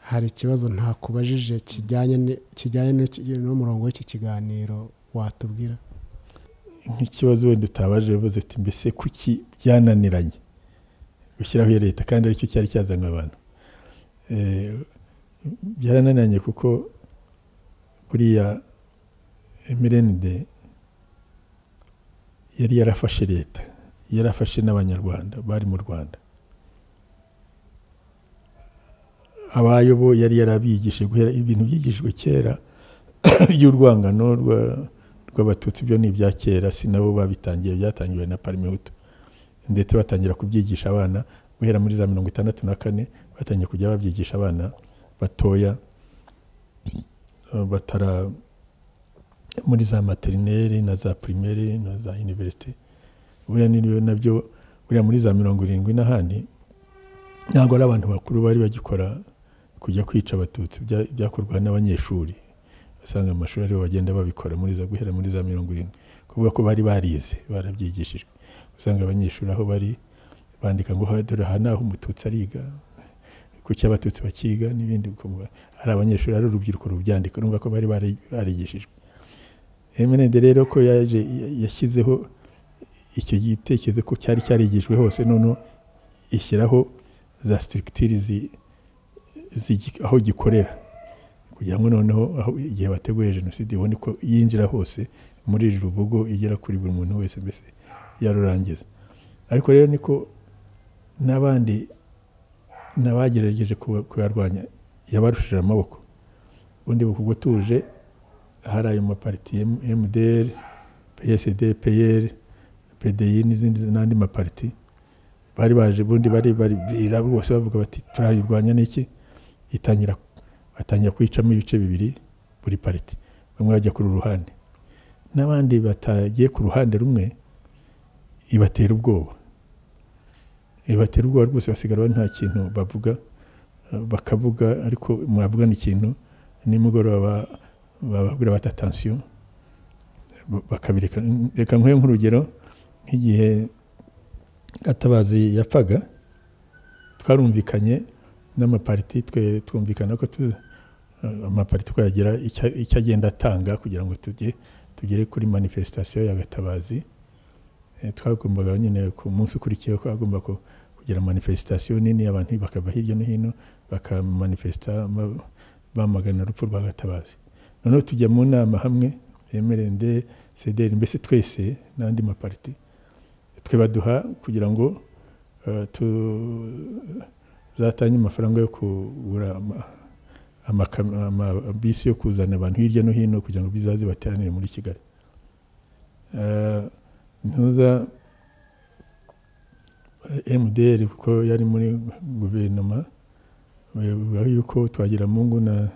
hari ikibazo ntakubajije kijyanye ni- kijyanye n'iki- n'umurongo w'iki kiganiro watubwira nk'ikibazo wenda utabaje bivuze uti mbese kuki byananiranye gushyiraho iya leta kandi aricyo cyari cyazanywe abantu Eh, byarananiranye kuko buriya emerenide yari yarafashe leta yarafashe n'abanyarwanda bari mu rwanda abayobo yari yarabigishije guhera ibintu byigishijwe kera by'urwangano rwa rw'abatutsi byo ni ibya kera si nabo babitangiye byatangiwe na parimehutu ndetse batangira kubyigisha abana guhera muri za mirongo itandatu na kane batangiye kujya babyigisha abana batoya eh, batara muri za materineri na za primaire na za universite buriya nibyo nabyo buriya muri za mirongo irindwi n'ahandi ntabwo ari abantu bakuru bari bagikora kujya kwica abatutsi bya- byakorwa n'abanyeshuri usanga mu mashuri aribo bagenda babikora muri za guhera muri za mirongo irindwi kuvuga ko bari barize barabyigishijwe usanga abanyeshuri aho bari bandika ngo "Ha, dore aha ni aho umututsi ariga kuki abatutsi bakiga n'ibindi ukumva ari abanyeshuri ari urubyiruko rubyandika urumva ko bari bari- barigishijwe emenende rero ko yaje yashyizeho icyo gitekerezo ko cyari cyarigijwe hose noneho ishyiraho za structure zi- zigi- aho gikorera kugira ngo noneho aho igihe bateguye jenoside ibone ko yinjira hose muri iri rubugo igera kuri buri muntu wese mbese yarurangiza ariko rero niko n'abandi n'abagerageje kuba- kuyarwanya yabarushije amaboko ubundi bukugwa tuje hari ayo mapariti M- MDR PSD PL PDI n'izindi n'andi mapariti bari baje ubundi bari bari bira bose bavuga bati turayirwanya n'iki itangira batangira kwicamo ibice bibiri buri pariti bamwe bajya ku ruhande n'abandi batagiye ku ruhande rumwe ibatera ubwoba ibatera ubwoba rwose basigara nta kintu bavuga eh, bakavuga ariko mwavugana ikintu nimugoroba bababwira bati atansiyo bakabireka reka nkwe nk'urugero nk'igihe gatabazi yapfaga twarumvikanye n'amapariti twe twumvikana ko tu, eh, amapariti ko yagira icya- icyo agenda atanga kugira ngo tujye tugere kuri manifestation ya gatabazi Eh, twagombaga nyine ku munsi ukurikiyeho twagomba ku- kugira manifestation nini abantu bakava hirya no hino bakamanifesta ma- bamagana urupfu rwa gatabazi noneho tujya mu nama hamwe emerende cdr mbese twese n'andi mapariti twe baduha kugira ngo eh, tu, zatange amafaranga yo kugura ama- amaka- amabisi yo kuzana abantu hirya no hino kugira ngo bizaze bateranire muri kigali Eh, ntuza mdr kuko yari muri guverinoma bivuga yuko twagira mungu na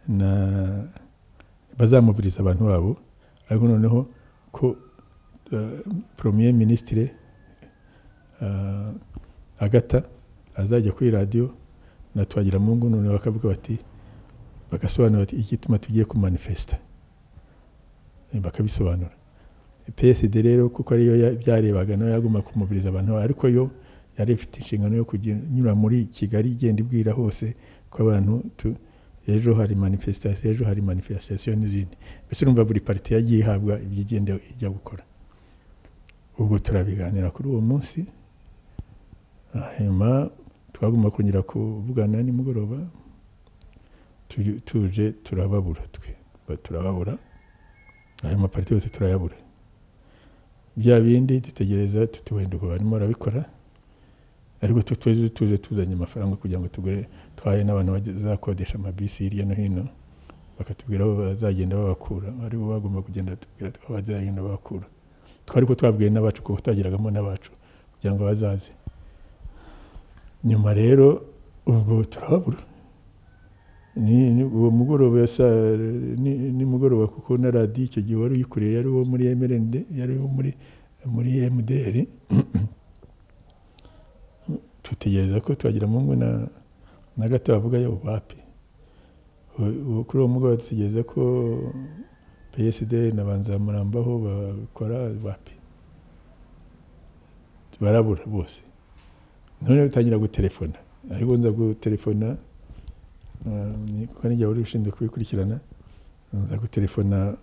na bazamubiriza abantu babo ariko noneho ko eh, premier ministre eh, agata azajya kuri radiyo na Twagiramungu noneho bakavuga bati bagasobanura bati igituma tugiye kumanifesita Eh, bakabisobanura PSD rero kuko ariyo ya- byarebaga nayo yagomba kumubiriza abantu bawe, ariko yo yari ifite inshingano yo kunyura muri Kigali igenda ibwira hose ko abantu tu- ejo hari manifestation ejo hari manifestation n'izindi mbese urumva buri pariti yagiye ihabwa ibyo igenda ijya gukora ubwo turabiganira kuri uwo munsi hanyuma twagomba kongera kuvugana nimugoroba tu- tuje turababura twe Ba- turababura ayo mapariti yose turayabura bya bindi dutegereza tuti wenda ubwo barimo barabikora ariko tu- tuje tuje tuzanye amafaranga kugira ngo tugure twahe n'abantu bazakodesha amabisi hirya no hino bakatubwira aho bazagenda babakura ari bo bagomba kugenda batubwira aho bazagenda babakura twari ko twabwiye n'abacu kuko twagiragamo n'abacu kugira ngo bazaze nyuma rero ubwo turababura Ni- ni- uwo mugoroba ya saa- ni- nimugoroba kuko na radiyo icyo gihe wari uyikuriye yari uwo muri emerende yari uwo muri muri mdr tutegereza ko twagira mungu na na gato bavuga yo bapi U- u- kuri uwo mugoroba dutegereza ko psd na banzamurambaho bakora bapi barabura bose noneho utangira gutelefona ariko nza gutelefona eh, ni- kuko nijya wari ushinzwe kubikurikirana nza gutelefona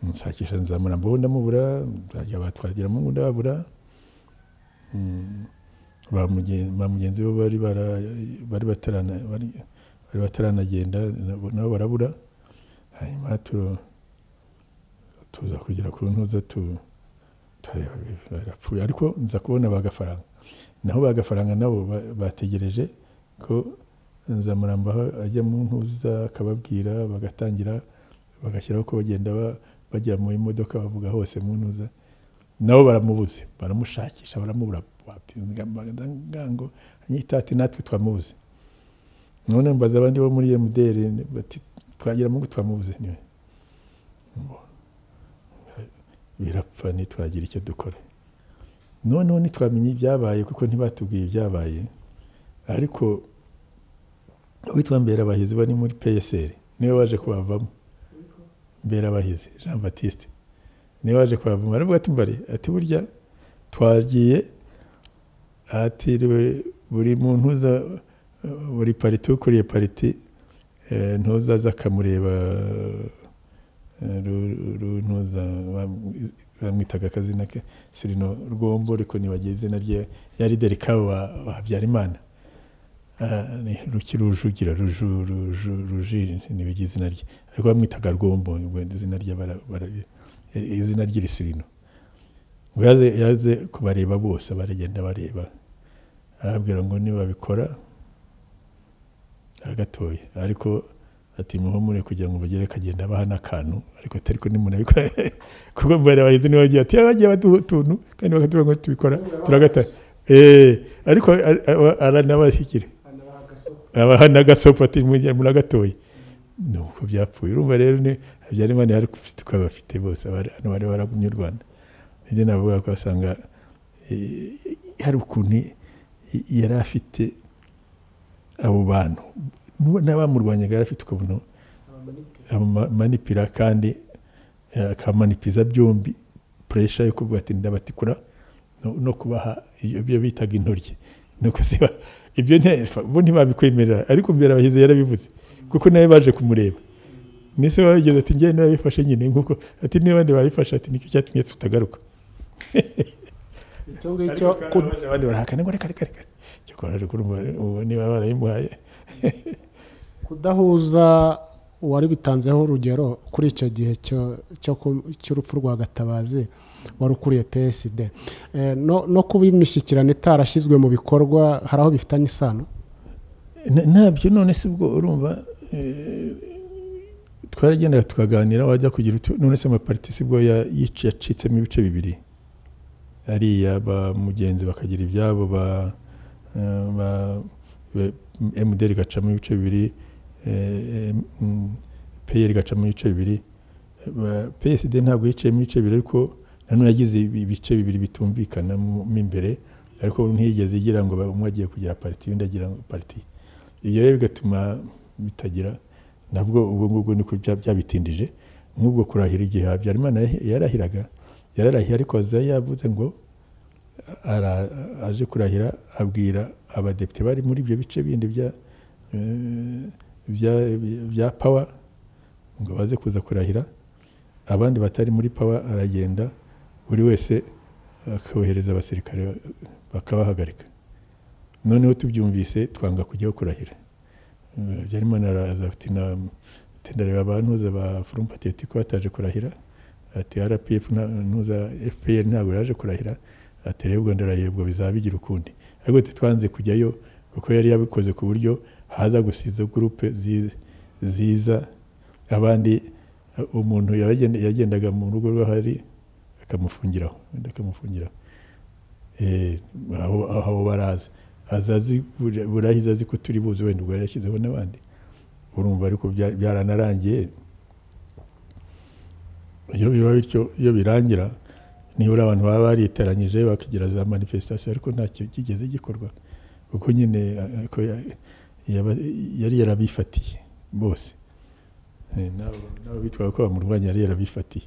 nshakisha nzamura mbaho ndamubura nzajya batwagira mu ndabura Mm, ba mugen- ba mugenzi we bari bara- bari batarana- bari- bari bataranagenda nabo nabo barabura hanyuma tu- tuza kugera ku ntuza tu- turareba barapfuye ariko nza kubona bagafaranga naho bagafaranga nabo ba- bategereje ko nzamurambaho ajya mu ntuza akababwira bagatangira bagashyiraho ko bagenda ba- bagera mu imodoka bavuga hose mu ntuza nabo baramubuze baramushakisha baramubura ngango anyita ati natwe twamubuze none mbaza abandi bo muri emuderi bati twagira mungu twamubuze niwe birapfa ntitwagira icyo dukora noneho ntitwamenye ibyabaye kuko ntibatubwiye ibyabaye ariko uwitwa mberabahizi bari muri peyeseri niwe waje kubavamo mberabahizi jean batiste niwe waje kubavamo aravuga ati mbari ati burya twagiye ahatiriwe buri muntu uza buri pariti ukuriye pariti ntuzaza akamureba runtuza bamwitaga akazina ke sirino rwombo ariko nibagira izina rye yari derikawe wa habyarimana ruki rujugira ruju ruju ruji nibijya izina rye ariko bamwitaga rwombo izina rye izina ry'irisirino yaze yaze kubareba bose baragenda bareba arababwira ngo nibabikora aragatoye ariko ati muhumure kugira ngo bagere akagenda abaha n'akantu ariko atari ko nimunabikora kuko mbere abahizi niwe bagiye ati bagiye baduha utuntu kandi bakatubwira ngo tubikora turagataye ariko aranabashyikira abaha n'agasopo ati muragatoye ni uko byapfuye urumva rero ni habyarimana yari ufite uko bafite bose abantu bari baragumye u rwanda nibyo navuga ko wasanga hari ukuntu yari afite abo bantu n'abamurwanyaga yari afite ukabona amanipira kandi akamanipiza byombi puresha yo kuvuga ati ndabatikura no kubaha ibyo bitaga intoryi ni ukuziba ibyo bo ntibabikwemerera ariko mbere abahizi yarabivuze kuko nawe baje kumureba nise wabigeze ati njyewe nabifashe nyine nk'uko ati n'abandi babifashe ati nicyo cyatumye tutagaruka icyo ngicyo abandi barahakana ngo reka reka reka cyo kureba niba barayimuhaye kudahuza wari bitanzeho urugero kuri icyo gihe cy'urupfu rwa gatabazi wari ukuriye psd no kuba imishyikirano itarashyizwe mu bikorwa hari aho bifitanye isano ntabyo none si bwo urumva twaragendaga tukaganira wajya kugira none se amapariti si bwo yacitsemo ibice bibiri ariya ba mugenzi bakagira ibyabo ba emuderi igacamo ibice bibiri peyeri igacamo ibice bibiri psd ntabwo yicayemo ibice bibiri ariko nanone yagize ibice bibiri bitumvikanamo imbere ariko ntiyigeze igira ngo umwe agiye kugira pariti undi agira pariti ibyo rero bigatuma bitagira nabwo ubwo ngubwo niko byabitindije nk'ubwo kurahira igihe habyarimana yarahiraga yararahiye ariko aza yavuze ngo aje kurahira abwira abadepite bari muri ibyo bice bindi bya pawa ngo baze kuza kurahira abandi batari muri pawa aragenda buri wese akohereza abasirikare bakabahagarika noneho tubyumvise twanga kujyaho kurahira byarimana araza ati ndareba abantuza ba forumu patiyeti ko bataje kurahira ati rpf ntuza fpr ntabwo yaje kurahira ati rero ubwo ndarahiye ubwo bizaba bigira ukundi ariko twanze kujyayo kuko yari yabikoze ku buryo haza gusa izo gurupe ziza abandi umuntu yagendaga mu rugo rwe hari akamufungiraho akamufungiraho aho baraza azazi burahiza azi ko turi buzi wenda ubwo yarashyizeho n'abandi urumva ariko byaranarangiye iyo biba bityo iyo birangira nibura abantu baba bariteranyije bakagira za manifesitasiyo ariko ntacyo kigeze gikorwa kuko nyine yari yarabifatiye bose nabo bitwaye ko bamurwanya yari yarabifatiye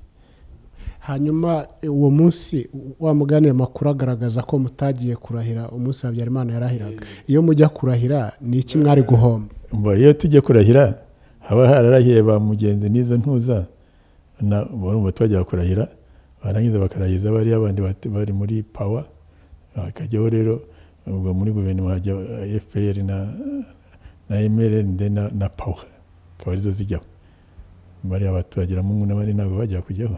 hanyuma uwo munsi wamuganiye amakuru agaragaza ko mutagiye kurahira umunsi habyarimana yarahiraga iyo mujya kurahira ni iki mwari guhomba iyo tujya kurahira haba hararahiye ba mugenzi n'izo ntuza barumva twajya kurahira barangiza bakarahiza bariya bandi bari muri pawa hakajyaho rero ubwo muri guverinoma hajya fpr na mrnd na pawa akaba arizo zijyaho bariya baturageramo n'abandi ntabwo bajya kujyaho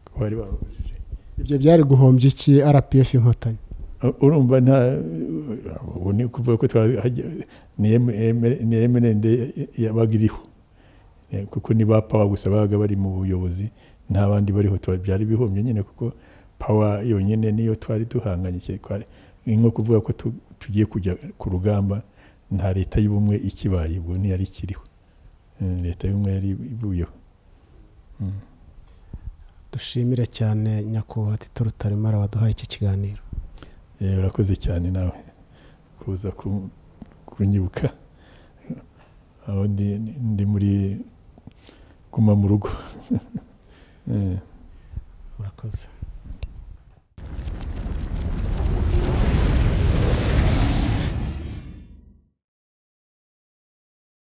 kuko bari babujije ibyo byari guhombya iki rpf inkotanyi urumva nta ubu ni ukuvuga ko ni mrnd yabaga iriho kuko ni ba pawa gusa babaga bari mu buyobozi nta bandi bariho byari bihombye nyine kuko pawa yonyine niyo twari duhanganye ni nko kuvuga ko tu- tugiye kujya ku rugamba nta leta y'ubumwe ikibaye ubwo ntiyari ikiriho Eh, leta y'ubumwe yari ivuyeho Mm. dushimire cyane nyakubahwa tito rutaremara waduhaye iki kiganiro Eh, urakoze cyane nawe kuza ku- kunyibuka aho ndi ndi muri guma mu rugo Eh. murakoze